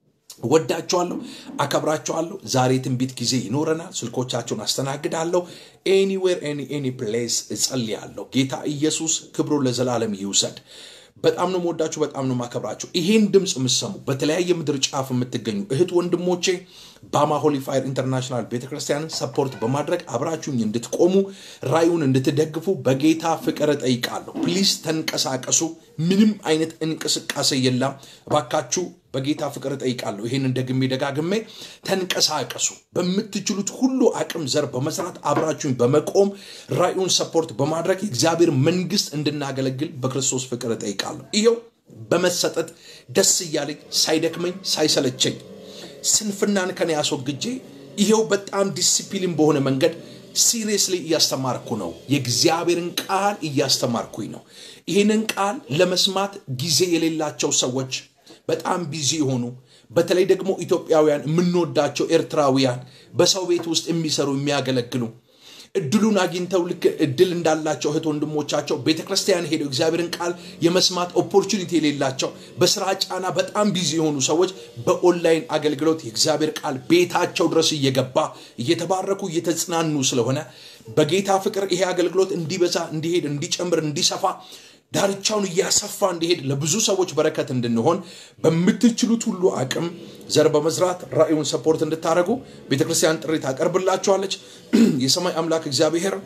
ወዳችኋለሁ፣ አከብራችኋለሁ። ዛሬ ትንቢት ጊዜ ይኖረናል። ስልኮቻችሁን አስተናግዳለሁ። ኤኒዌር ኤኒ ፕሌስ እጸልያለሁ። ጌታ ኢየሱስ ክብሩ ለዘላለም ይውሰድ። በጣም ነው የምወዳችሁ፣ በጣም ነው የማከብራችሁ። ይሄን ድምፅ የምትሰሙ በተለያየ ምድር ጫፍ የምትገኙ እህት ወንድሞቼ ባማ ሆሊ ፋየር ኢንተርናሽናል ቤተክርስቲያንን ሰፖርት በማድረግ አብራችሁኝ እንድትቆሙ ራዩን እንድትደግፉ በጌታ ፍቅር እጠይቃለሁ። ፕሊዝ ተንቀሳቀሱ። ምንም አይነት እንቅስቃሴ የለም። እባካችሁ በጌታ ፍቅር እጠይቃለሁ። ይህንን ደግሜ ደጋግሜ ተንቀሳቀሱ። በምትችሉት ሁሉ አቅም ዘር በመስራት አብራችሁኝ በመቆም ራዩን ሰፖርት በማድረግ የእግዚአብሔር መንግስት እንድናገለግል በክርስቶስ ፍቅር እጠይቃለሁ። ይኸው በመሰጠት ደስ እያለኝ ሳይደክመኝ ሳይሰለቸኝ ስንፍናን ከኔ ያስወግጄ ይሄው በጣም ዲሲፕሊን በሆነ መንገድ ሲሪየስሊ እያስተማርኩ ነው። የእግዚአብሔርን ቃል እያስተማርኩኝ ነው። ይህንን ቃል ለመስማት ጊዜ የሌላቸው ሰዎች በጣም ቢዚ የሆኑ በተለይ ደግሞ ኢትዮጵያውያን የምንወዳቸው ኤርትራውያን በሰው ቤት ውስጥ የሚሰሩ የሚያገለግሉ እድሉን አግኝተው ልክ እድል እንዳላቸው እህት ወንድሞቻቸው ቤተ ክርስቲያን ሄደው እግዚአብሔርን ቃል የመስማት ኦፖርቹኒቲ የሌላቸው በስራ ጫና በጣም ቢዚ የሆኑ ሰዎች በኦንላይን አገልግሎት የእግዚአብሔር ቃል ቤታቸው ድረስ እየገባ እየተባረኩ እየተጽናኑ ስለሆነ በጌታ ፍቅር ይሄ አገልግሎት እንዲበዛ እንዲሄድ እንዲጨምር እንዲሰፋ ዳርቻውን እያሰፋ እንዲሄድ ለብዙ ሰዎች በረከት እንድንሆን በምትችሉት ሁሉ አቅም ዘር በመዝራት ራእዩን ሰፖርት እንድታደረጉ ቤተክርስቲያን ጥሪ ታቀርብላችኋለች። የሰማይ አምላክ እግዚአብሔር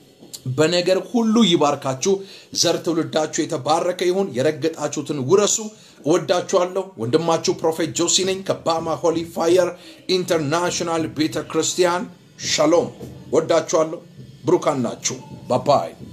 በነገር ሁሉ ይባርካችሁ። ዘር ትውልዳችሁ የተባረከ ይሁን። የረገጣችሁትን ውረሱ። እወዳችኋለሁ። ወንድማችሁ ፕሮፌት ጆሲ ነኝ ከባማ ሆሊ ፋየር ኢንተርናሽናል ቤተ ክርስቲያን። ሻሎም። ወዳችኋለሁ። ብሩካን ናችሁ። ባባይ